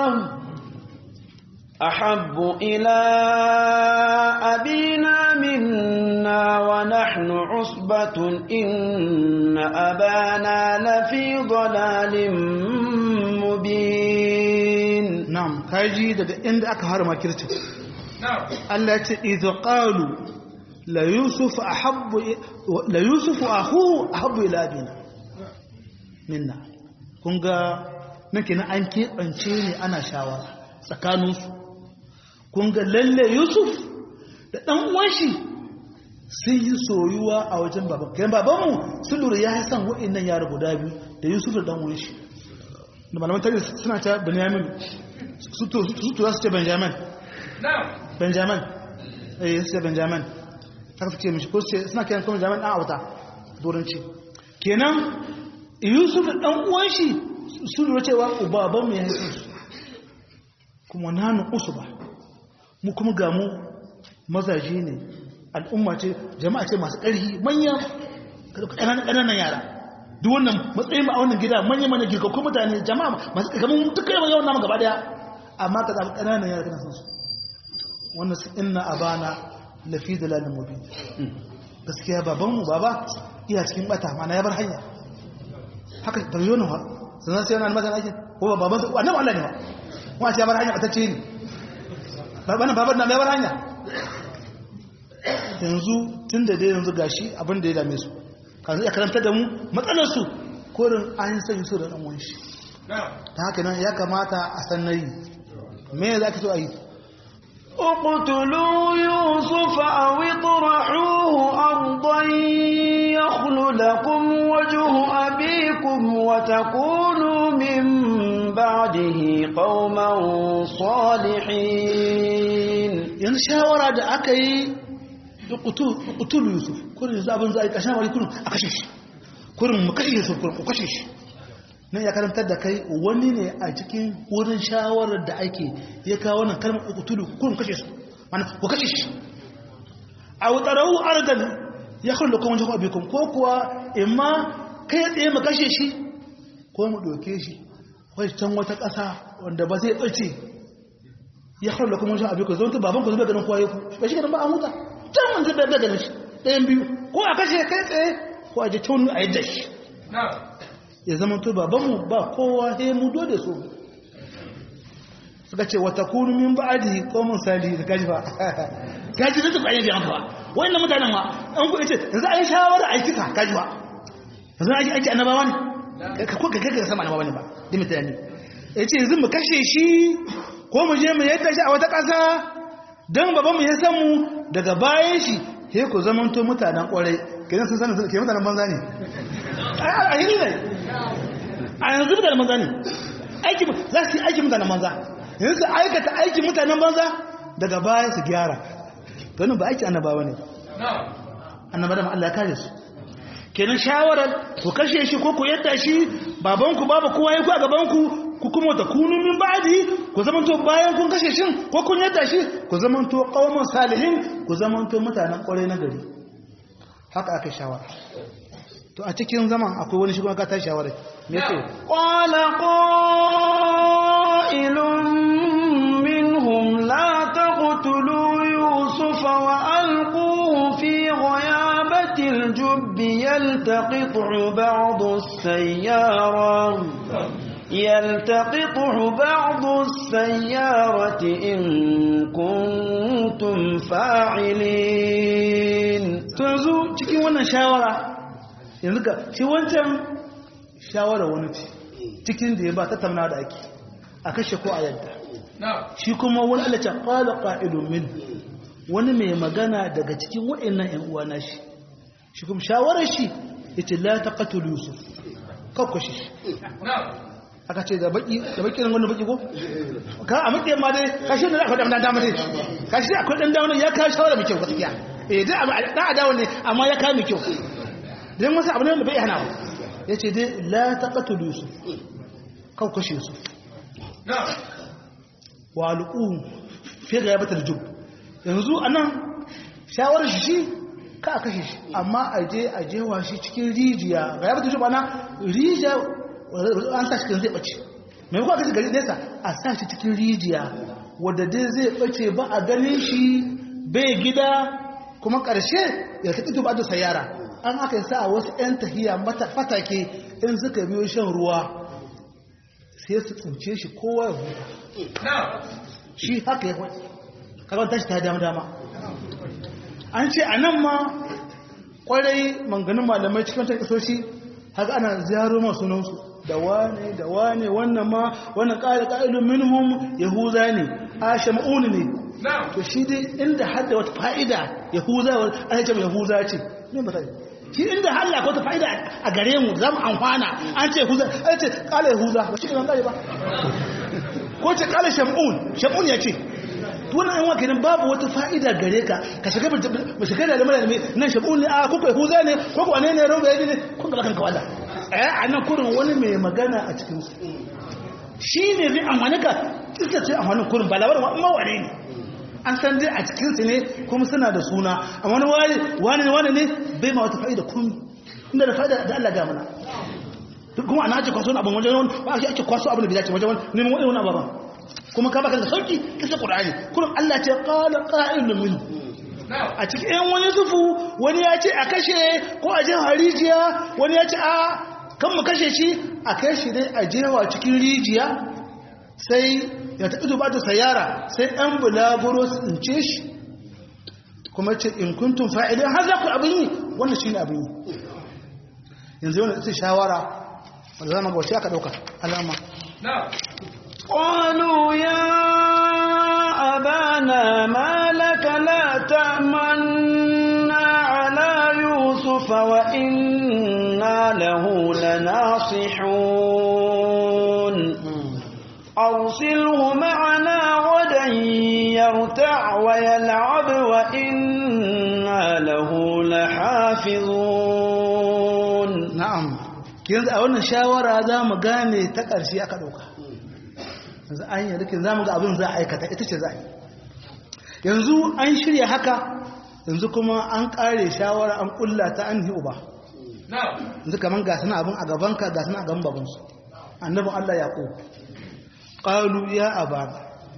أحب إلى أبينا منا ونحن عصبة إن أبانا لفي ضلال مبين نعم كاجي daga inda aka harma kirtin Allah ce izu ƙalu la yusuf ahuhu ahabbu ila abina minna kun ga nake na an keɓance ne ana shawara tsakaninsu kun ga lalle yusuf da ɗan uwanshi sun yi soyuwa a wajen baban kayan babanmu sun lura ya yi san wa'innan yara guda biyu da yusuf da ɗan uwanshi da malaman tare suna ta benjamin su tura su ce benjamin benjamin eh sai benjamin haka suke mishi ko sai suna kiran kuma benjamin dan auta doranci kenan yusuf da dan uwan shi sun lura cewa ubaban mu ya yi su kuma nanu usuba mu kuma ga mu mazaje ne al'umma ce jama'a ce masu ƙarfi manya ƙananan yara duk wannan matsayin ba a wannan gida manya mana girkakkun mutane jama'a masu kamar dukkan yawan namu gaba daya amma ka zaɓi ƙananan yara kana san su wannan su inna abana lafi da lalin mubin gaskiya babanmu baba iya cikin bata mana ya bar hanya haka bayyana wa sannan sai yana magana ake ko ba baban su annabi Allah ne ba kuma ce ya bar hanya batacce ne baban baban na ya bar hanya yanzu tun da dai yanzu gashi abin da ya dame su kan ya karanta da mu matsalar su korin an san su da dan wanshi ta haka nan ya kamata a san nayi me za ka so a yi اقتلوا يوسف أو اطرحوه أرضا يخل لكم وجه أبيكم وتكونوا من بعده قوما صالحين yan shawara da aka yi utul yusuf kurin yanzu abin za a yi ƙashin wari kurin a kashe shi kurin mu kashe yusuf kurin ku kashe shi nan ya karantar da kai wani ne a cikin wurin shawarar da ake ya kawo wannan kalmar ukutulu kun kashe su mana ku kashe shi a wutarau argan ya kullu kuma jama'a bikum ko kuwa imma kai tsaye mu kashe shi ko mu doke shi wai can wata ƙasa wanda ba zai bace ya haula kuma wajen abin ku zo baban ku zuba ganin kowa ku ba shi ganin ba a huta can mun zuba da ganin shi ɗayan biyu ko a kashe kai tsaye ko a je tonu a yadda shi ya zama to babanmu ba kowa he mu dole so suka ce wata kunu min ba'adi qaumun salihin da kaji ba kaji da tuka yin ba wannan mutanen ma an ku yace yanzu an shawara a kika kaji ba yanzu an aiki annabawa ne ka ko ka ga sama annabawa ne ba da mutane yace yanzu mu kashe shi ko mu je mu yadda shi a wata ƙasa dan babanmu ya san mu daga bayan shi he ku zamanto mutanen kwarai kenan sun sanin ke mutanen banza ne a yi ne a yanzu mutanen banza ne aiki za su yi aiki mutanen banza yanzu su aikata aiki mutanen banza daga baya su gyara ganin ba aiki annabawa ne annaba da Allah ya kare su kenan shawarar ku kashe shi ko ku yadda shi babanku babu kowa ya ku a gabanku ku kuma ta kunu min ba'di ku zamanto bayan kun kashe shin ko kun yadda shi ku zamanto qauman salihin ku zamanto mutanen kwarai na gari haka aka shawara to a cikin zaman akwai wani shi kuma ka ta shawara me yake qala qailun minhum la taqtulu yusufa wa alquhu fi ghayabati al-jubb yaltaqithu ba'd as-sayyara يلتقطه بعض السيارة إن كنتم فاعلين تنزو cikin wannan shawara yanzu ga shi wancan shawara wani ce cikin da ya ba tattauna da ake a kashe ko a yadda shi kuma wani alace qala qa'ilun min wani mai magana daga cikin wa'annan ƴan uwa na shi shi kuma shawarar shi yace la taqatul yusuf kakkwashe shi aka ce da baki da baki wannan baki ko ka a muke ma dai kashi ne akwai dan dama dai kashi akwai dan dama ya ka shawara mai kyau gaskiya eh dai da adawa ne amma ya ka mai kyau dan wasu abu ne da bai hana yace dai la taqatul yusuf kau kashe yusuf na wa alqu fi ghayabatil jub yanzu anan shawarar shi shi ka kashe shi amma aje aje wa shi cikin rijiya ghayabatil jub ana rijiya an sa shi kan zai ɓace mai kuwa kasi gari nesa a sa shi cikin rijiya wadda dai zai ɓace ba a ganin shi bai gida kuma ƙarshe ya taɓi tuba da sayara an aka yi sa a wasu 'yan tahiya fatake in suka biyo shan ruwa sai su tsince shi kowa ya huta shi haka ya kwaɗi karon tashi ta dama dama an ce a nan ma ƙwarai manganin malamai cikin ta kasoshi haka ana ziyaro masu nansu da wane da wane wannan ma wannan ƙari ƙa'ilun minhum yahuza ne a shama'uni ne to shi dai inda hadda wata fa'ida yahuza wa an ce yahuza ce ne ba ta shi inda halla ko wata fa'ida a gare mu za mu amfana an ce yahuza an ce ƙala yahuza ba shi ne ƙari ba ko ce ƙala shama'un shama'un ya ce wannan yan wakilin babu wata fa'ida gare ka ka shiga ba shiga da lamar ne nan shama'un ne a kuka yahuza ne ko kuwa ne ne roba ya ne kun da kanka wala a nan kurin wani mai magana a cikinsu shi ne zai amfani ka kisa ce amfanin kurin ba labarin mawane ne an san dai a cikinsu ne kuma suna da suna a wani wani wani ne bai ma wata fa'ida kun inda da fa'ida da Allah ga mana kuma ana ake kwaso abin wajen wani ba ake ake kwaso abin da bidace wajen wani neman wani wani ababen kuma ka baka da sauki kisa ƙur'ani kurin Allah ce qala qa'ilun min a cikin yan wani zufu wani ya ce a kashe ko a jin harijiya wani ya ce a kan mu kashe shi a kai shi dai a jewa cikin rijiya sai ya taɓi zuba da sayara sai ɗan bulaguro su tsince shi kuma ce in kuntun fa'ilin har za ku abin yi wannan shi ne abin yi yanzu yau ita shawara wanda zama ga wace aka ɗauka alama قالوا يا أبانا ما لك لا تأمنا على يوسف وإنا له لناصحون أرسله معنا غدا يرتع ويلعب وإنا له لحافظون نعم yanzu a wannan shawara za mu gane ta ƙarshe aka ɗauka yanzu an yi rikin za mu ga abin za a aikata ita ce za a yi yanzu an shirya haka yanzu kuma an ƙare shawara an ƙulla ta an uba yanzu kamar ga suna abin a gabanka ga suna a gaban babansu annabin allah ya ƙo ƙalu ya aba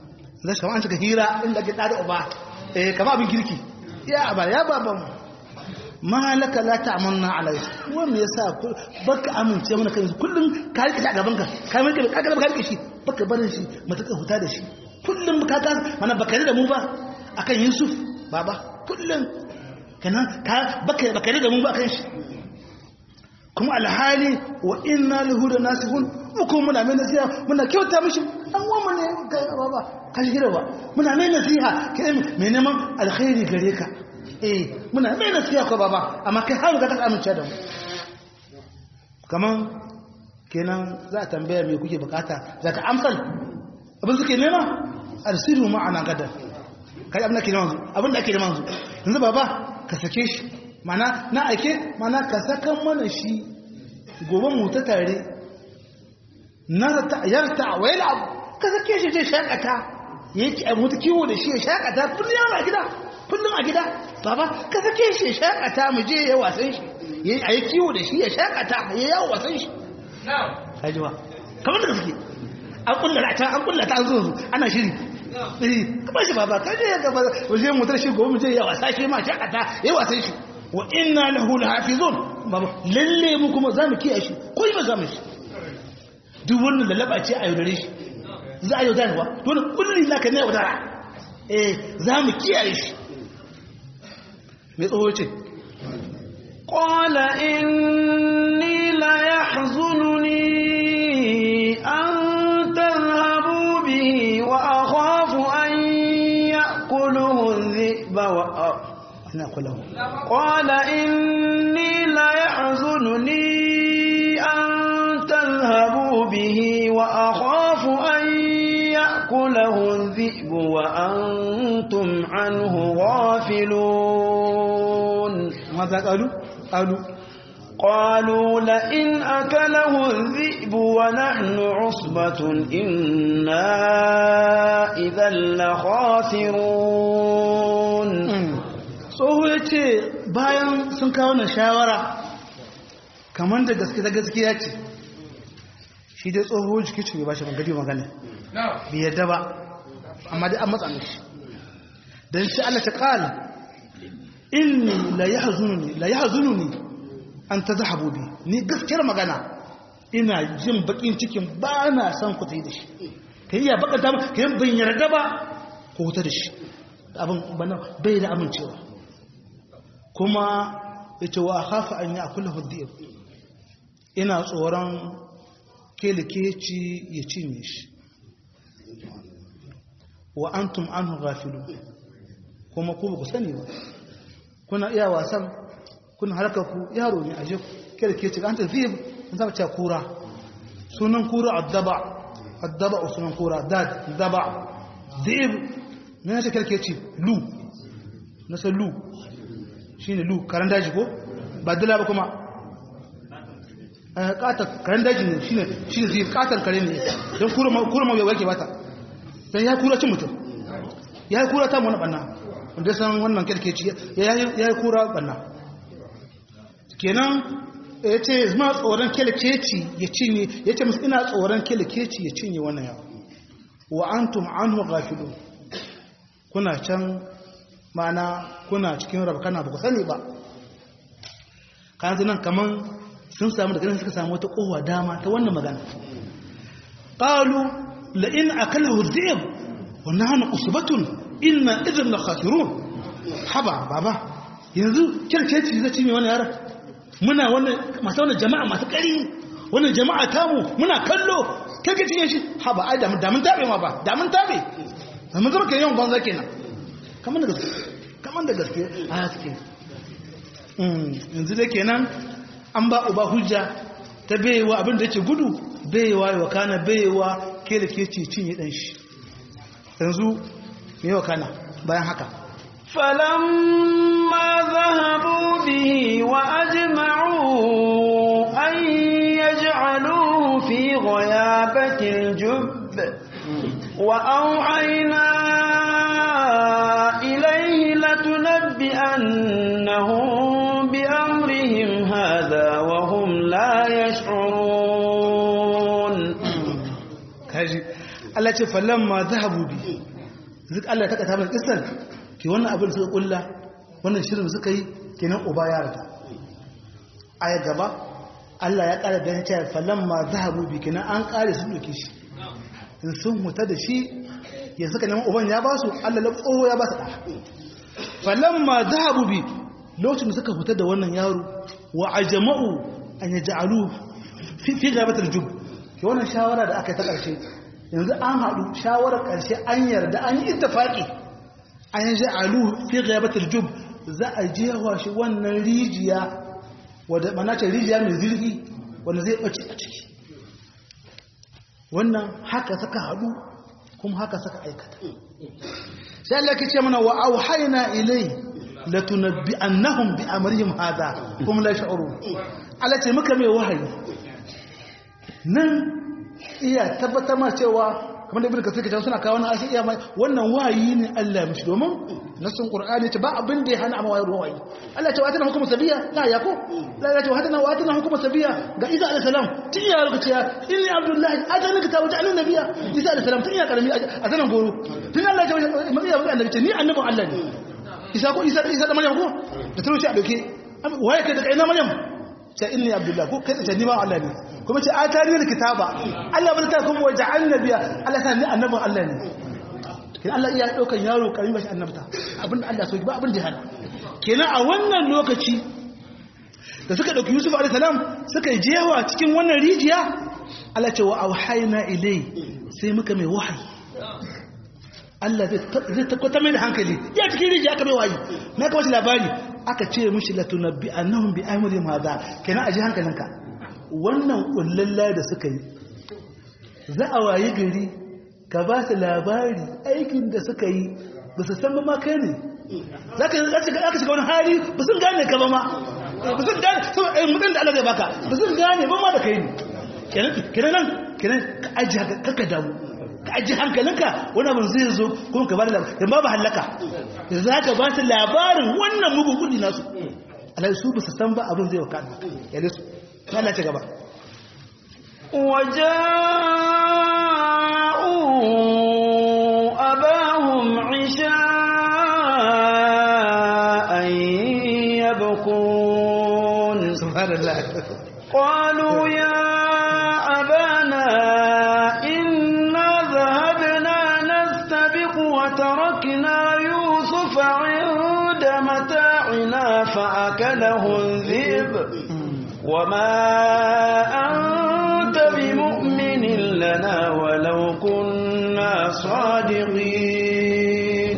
zai kama an cika hira inda ake ɗada uba eh kama abin kirki ya ba ya ba ban malaka la ta'amanna alai wanda yasa baka amince mana kan kullum ka rike shi a gaban ka ka mai ka ga ka rike shi baka barin shi mutaka huta da shi kullum ka ka mana baka da mu ba akan Yusuf baba kullum kana ka baka baka da mu ba akan shi kuma alhali wa inna lahu da nasihun muku muna mai nasiha muna kyauta mishi an wa ne ga baba ka shi ba muna mai nasiha kai mai neman alkhairi gare ka eh muna mai nasiha ko baba amma kai har ga ta amince da mu kaman kenan za a tambaya me kuke bukata za ka amsal abin suke nema arsiru ma'ana gadan kai abin da ke neman abin da ake neman yanzu baba ka sake shi mana na ake mana ka sakan mana shi gobe mu ta tare na yarta wa yala ka sake shi je shakata yake a mutu kiwo da shi ya shakata kullum yana gida kullum a gida baba ka sake shi ya shakata mu je ya wasan shi yayi ayi kiwo da shi ya shakata ya yawo wasan shi na'am kaji ba kamar da suke an kullata ta an kullata an zo ana shiri eh kuma shi baba kaje ya gaba waje mu tar shi gobe mu je ya wasa shi ma shakata ya wasan shi wa inna lahu lahafizun baba lalle mu kuma zamu kiyaye shi ko ba zamu shi duk wannan da laba ce a yaudare shi za a yaudarwa dole kulli naka ne yaudara eh zamu kiyaye shi me tsoho ce qala inni la yahzununi an tadhhabu bihi wa akhafu an ya'kuluhu adh-dhi'ba wa نأكله قال إني لا يحزنني أن تذهبوا به وأخاف أن يأكله الذئب وأنتم عنه غافلون ماذا قالوا؟ قالوا قالوا لئن أكله الذئب ونحن عصبة إنا إذا لخاسرون tsoho ya ce bayan sun kawo na shawara kamar da gaske ta gaskiya ce shi dai tsoho jiki ce ba shi magadi magana bai yadda ba amma dai an matsa mishi don shi Allah ta kala inni la yahzununi la yahzununi an tadhhabu bi ni gaskiyar magana ina jin bakin cikin ba na son ku tayi da shi kai ya baka ta kai ban yarda ba ku huta da shi abin bana bai da amincewa kuma ita wa hafa an yi a kula hudiyar ina tsoron kelikeci ya cinye shi wa an tum an gafilu kuma ku ba ku sani ba kuna iya wasan kuna harkar ku yaro ne a je kelikeci an ta zai an zama cewa kura sunan kura addaba addaba a sunan kura dad daba zai ne na ce kelikeci lu na san lu shi ne lu karen daji ko ba dila ba kuma katon karen daji ne shi ne zai katon kare ne don kura ma bai wake bata don ya kura cin mutum ya yi kura ta wani banna wanda ya san wannan kirkeci ya yi kura banna kenan ya ce zama tsoron kirkeci ya cinye ya ce musu ina tsoron kirkeci ya cinye wannan yawa wa antum anhu gafilu kuna can mana kuna cikin rabkana ba ku sani ba kan nan kaman sun samu da ganin suka samu wata kowa dama ta wannan magana qalu la in akalahu dhib wa nahnu usbatun inna idhan la khasirun haba baba yanzu kirkeci zai cinye wannan yaran muna wannan masu wannan jama'a masu kari wannan jama'a tamu muna kallo kirkeci cinye shi haba ai da mun tabe ma ba da mun tabe da mun zama kai yawan banza kenan kamar da gaske kamar da gaske a haske yanzu da kenan an ba uba hujja ta bayewa abin da yake gudu bayewa wa kana bayewa ke da ke ce cinye dan shi yanzu me wa kana bayan haka فلما ذهبوا به وأجمعوا أن يجعلوه في غيابة الجب وأوحينا إليه لتنبئنهم بأمرهم هذا وهم لا يشعرون kaji Allah ce falamma zahabu bi duk Allah ya taka mana kissan ki wannan abin suka kulla wannan shirin suka yi kenan uba ya rata aya gaba Allah ya kara dan cewa falamma zahabu bi kenan an kare sun doke shi in sun huta da shi ya suka neman uban ya basu Allah la tsoho ya basu da falamma zahabu bi lokacin da suka huta da wannan yaro wa ajma'u an yaj'alu fi fi gabatul jub ke wannan shawara da aka yi ta karshe yanzu an haɗu shawarar karshe an yarda an yi ittifaqi an yaj'alu fi gabatul jub za a jewa shi wannan rijiya wadda mana ce rijiya mai zirgi wanda zai ɓace a ciki wannan haka suka haɗu kuma haka suka aikata sai Allah ke ce mana wa auhayna ilai latunabbi annahum bi amrihim hada kuma la sha'uru Allah ce muka mai wahayi nan iya tabbatar ma cewa kamar da ibn kasir ke suna kawo wannan ashi iya mai wannan wahayi ne Allah ya mishi domin nasin qur'ani ce ba abin da ya hana amma wahayi Allah ya ce wata hukuma sabiya la ya ko la ya ce wata na wata hukuma sabiya ga Isa alayhi salam tun ya lokaci ya inni abdullahi atani kitabu ta annabi nabiya Isa alayhi salam tun ya karami a zanan goro tun Allah ya ce mai annabi ce ni annabin Allah ne Isa ko Isa Isa da Maryam ko da turo shi a doke waye kai da kai na Maryam ce inni abdullahi ko kai ce ni ba Allah ne kuma ce atani kitaba Allah bar ta kuma waja'al nabiya Allah ta ni annabin Allah ne kin Allah iya daukan yaro karimi bashi annabta abinda Allah so ba abin da hana kenan a wannan lokaci da suka dauki Yusuf alaihi salam suka jewa cikin wannan rijiya Allah ce wa auhayna ilai sai muka mai wahayi Allah zai takwata mai da hankali ya cikin rijiya aka mai wahayi na kawo shi labari aka ce mishi latunabbi annahum bi amrihim hada kenan aji hankalinka wannan kullalla da suka yi za a wayi gari ka ba su labari aikin da suka yi ba su san ma kai ne za ka shiga wani hali ba sun gane ka ba ma ba sun gane mutum da Allah zai baka ba sun gane ba ma da kai ne kenan nan kenan ka aji haka damu ka aji hankalinka wani abin zai zo kuma ka ba da labari yamma ba hallaka za ka ba su labarin wannan mugun kudi nasu alai su ba su san ba abin zai wakana yale su Allah ci gaba وجاءوا أباهم عشاء يبكون سبحان الله قالوا يا أبانا إنا ذهبنا نستبق وتركنا يوسف عند متاعنا فأكله الذئب وما أنت بمؤمن لنا ولو كنا صادقين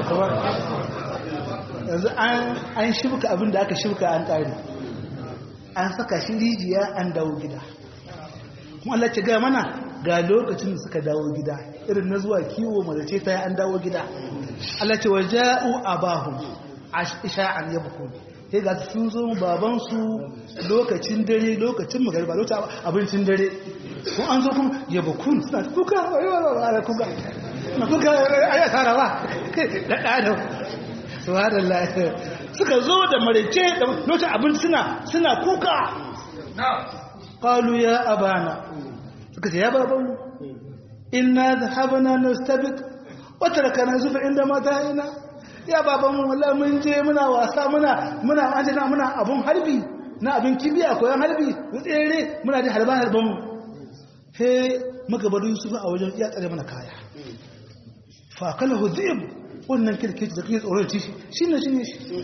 yanzu an shibka abin da aka shibka an ƙari an saka shi rijiya an dawo gida kuma Allah ce gaya mana ga lokacin da suka dawo gida irin na zuwa kiwo mazace ta an dawo gida Allah ce wa ja'u abahum isha'an yabkun sai ga sun zo babansu lokacin dare lokacin magariba lokacin abincin dare ko an zo kuma yabkun suna kuka ayyuka kuka na kuka ayi asara ba da da subhanallah suka zo da marice da lokacin abinci suna suna kuka qalu ya abana suka ce ya baban inna dhahabna nastabiq wa tarakana zufa inda mata'ina ya baban mu wallahi mun je muna wasa muna muna anjina muna abun harbi na abin kibiya koyan harbi tsere muna da harban harban mu he muka bar Yusuf a wajen iya tsare mana kaya fa kalahu dhib wannan kirkici da kake tsoron ci shi ne shi ne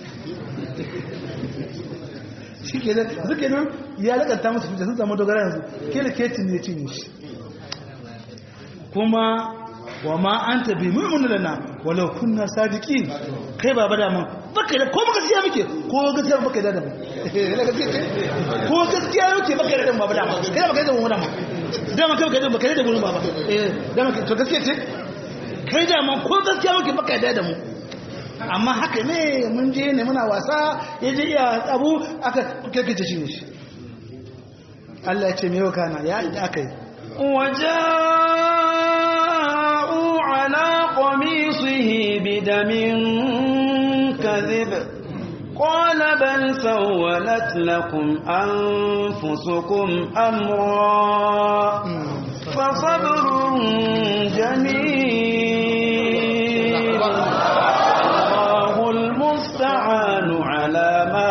shi ke nan zuke nan ya lakanta musu da sun samu dogara yanzu kirkici ne ci ne shi kuma wa ma an tabi mu'minu lana walau kunna sadiqin kai baba da mun baka da ko baka siya muke ko gaskiya baka da mu ko gaskiya muke baka da mu baba da mu kai baka da mu da mu da mun kai baka da baka da mu baba eh da mun to gaskiya ce kai da mun ko gaskiya muke baka da da mu amma haka ne mun je ne muna wasa yaje iya abu aka kirkice shi ne Allah ya ce me yau kana ya da aka yi وجاءوا على قميصه بدم كذب قال بل سولت لكم أنفسكم أمرا فصبر جميل المستعان على ما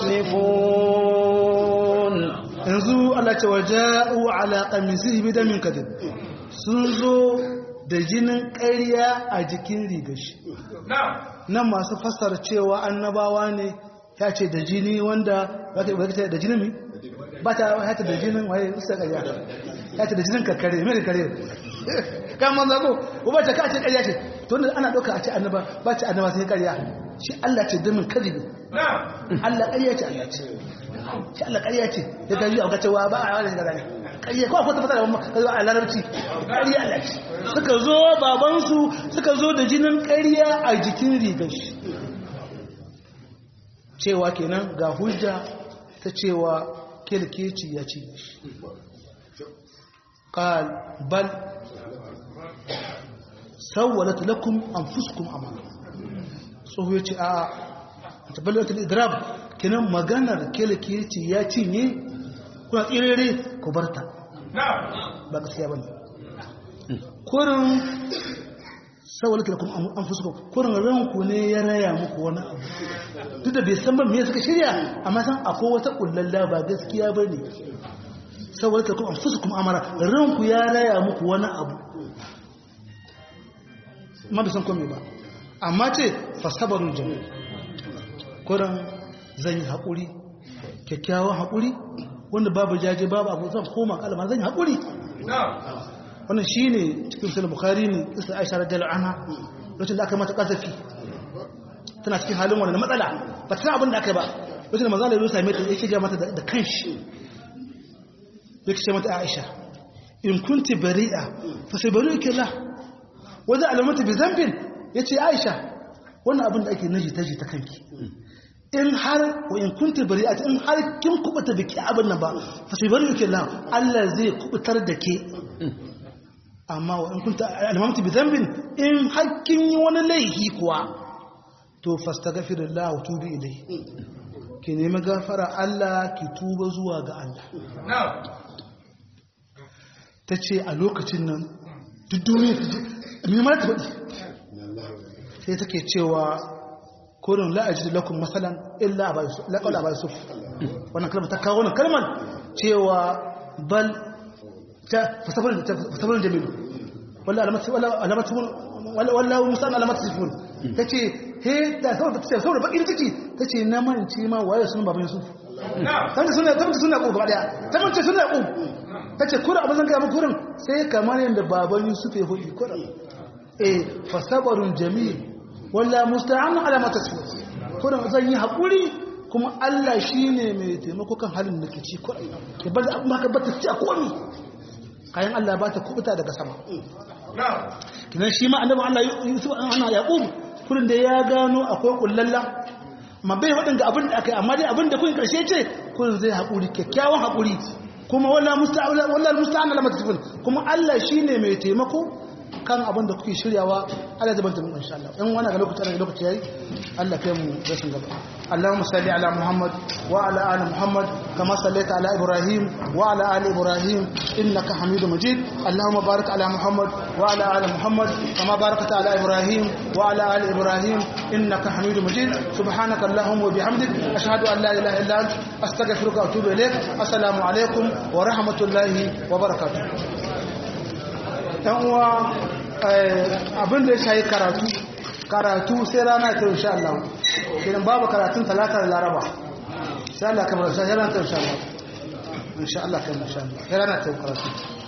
تصفون yanzu Allah ce waja'u ala qamisihi bidamin kadib sun zo da jinin ƙarya a jikin rigashi nan masu fassara cewa annabawa ne ya ce da jini wanda ba ta da jinin mi ba ta ya ta da jinin waye usta ƙarya ya ce da jinin kakkare mai kare kan man zago ko ba ta ka ce ƙarya ce to wanda ana ɗauka a ce annaba ba ce annaba sai ƙarya shi Allah ce damin kadibi Allah ƙarya ce Allah ce shi Allah ƙarya ce da ta yi auka cewa ba a wani gaza ne ƙarya ko akwai tafata da a larabci ƙarya Allah ce suka zo babansu suka zo da jinin ƙarya a jikin rigar shi cewa kenan ga hujja ta cewa kelkeci ya ci shi قال بل سولت لكم أنفسكم أمانا tsoho ya ce a tabbatar idrab kinan maganar kelekeci ya cinye kuna tsirere ku barta ba gaskiya bane kurin saboda kila kuma an fuska kurin ranku ne ya raya muku wani abu duk da bai san ba me suka shirya amma san akwai wata kullalla ba gaskiya bane saboda kila kuma an fuska kuma amara ranku ya raya muku wani abu ma bai san kome ba amma ce fasabarun jami'a kuran zan yi haƙuri kyakkyawan haƙuri wanda babu jaje babu abu zan koma kalma zan yi haƙuri wannan shi ne cikin sulun bukari ne isa aisha radiyar ana lokacin da aka mata ƙasafi tana cikin halin wani matsala ba ta abin da aka yi ba lokacin da mazala ya same ta ya shiga mata da kanshi ya ce mata aisha in kunti bari'a fa sai bari yake la wanda alamata bi zambin ya ce aisha wannan abin da ake naji ta ji ta kanki in har wa in kunta bari a in har kin kubuta biki abin nan ba fa sai bari yake la Allah zai kubutar da ke amma wa in kunta almamti bi dhanbin in har kin yi wani laifi kuwa to fastaghfirullah wa tubi ilai ki nemi gafara Allah ki tuba zuwa ga Allah ta ce a lokacin nan duk duniya mai mara ta faɗi sai take cewa kurin la'ajid lakum masalan illa laqad aba yusuf wannan kalmar ta kawo wannan kalmar cewa bal ta fasafarin fasafarin jamil walla alamatu walla alamatu walla musan alamatu sifun tace he da saboda tace saboda bakin ciki tace na mance ma waye sunan baban yusuf tace suna tace suna ko gaba daya ta mance suna ko tace kurin abin zan ga mu kurin sai kamar yanda baban yusuf ya hudi kurin eh fasabarun jamil walla musta'an ala ma tasfu kurin zan yi hakuri kuma Allah shine mai taimako kan halin da ke ci kurin ke bar abin haka ba ta ci a komi kayan Allah ba ta kubuta daga sama kinan shi ma annabi Allah Yusuf ana Yaqub kurin da ya gano akwai kullalla amma bai wadin ga abin da akai amma dai abin da kun karshe ce kurin zai hakuri kyakkyawan hakuri kuma walla musta'an walla musta'an ala ma tasfu kuma Allah shine mai taimako kan abin da kuke shiryawa Allah zai banta muku insha Allah in wani ga lokaci ga lokaci yayi Allah kai mu rashin gaba Allahumma salli ala Muhammad wa ala ali Muhammad kama sallaita ala Ibrahim wa ala ali Ibrahim innaka Hamidum Majid Allahumma barik ala Muhammad wa ala ali Muhammad kama barakta ala Ibrahim wa ala ali Ibrahim innaka Hamidum Majid subhanaka Allahumma wa bihamdik ashhadu an la ilaha illa anta astaghfiruka wa atubu ilaik assalamu alaikum wa rahmatullahi wa barakatuh dan uwa abin da ya shayi karatu karatu sai rana ta insha Allah kiran babu karatun talata da laraba sai Allah kamar sai rana ta insha Allah insha Allah kamar insha Allah sai rana ta karatu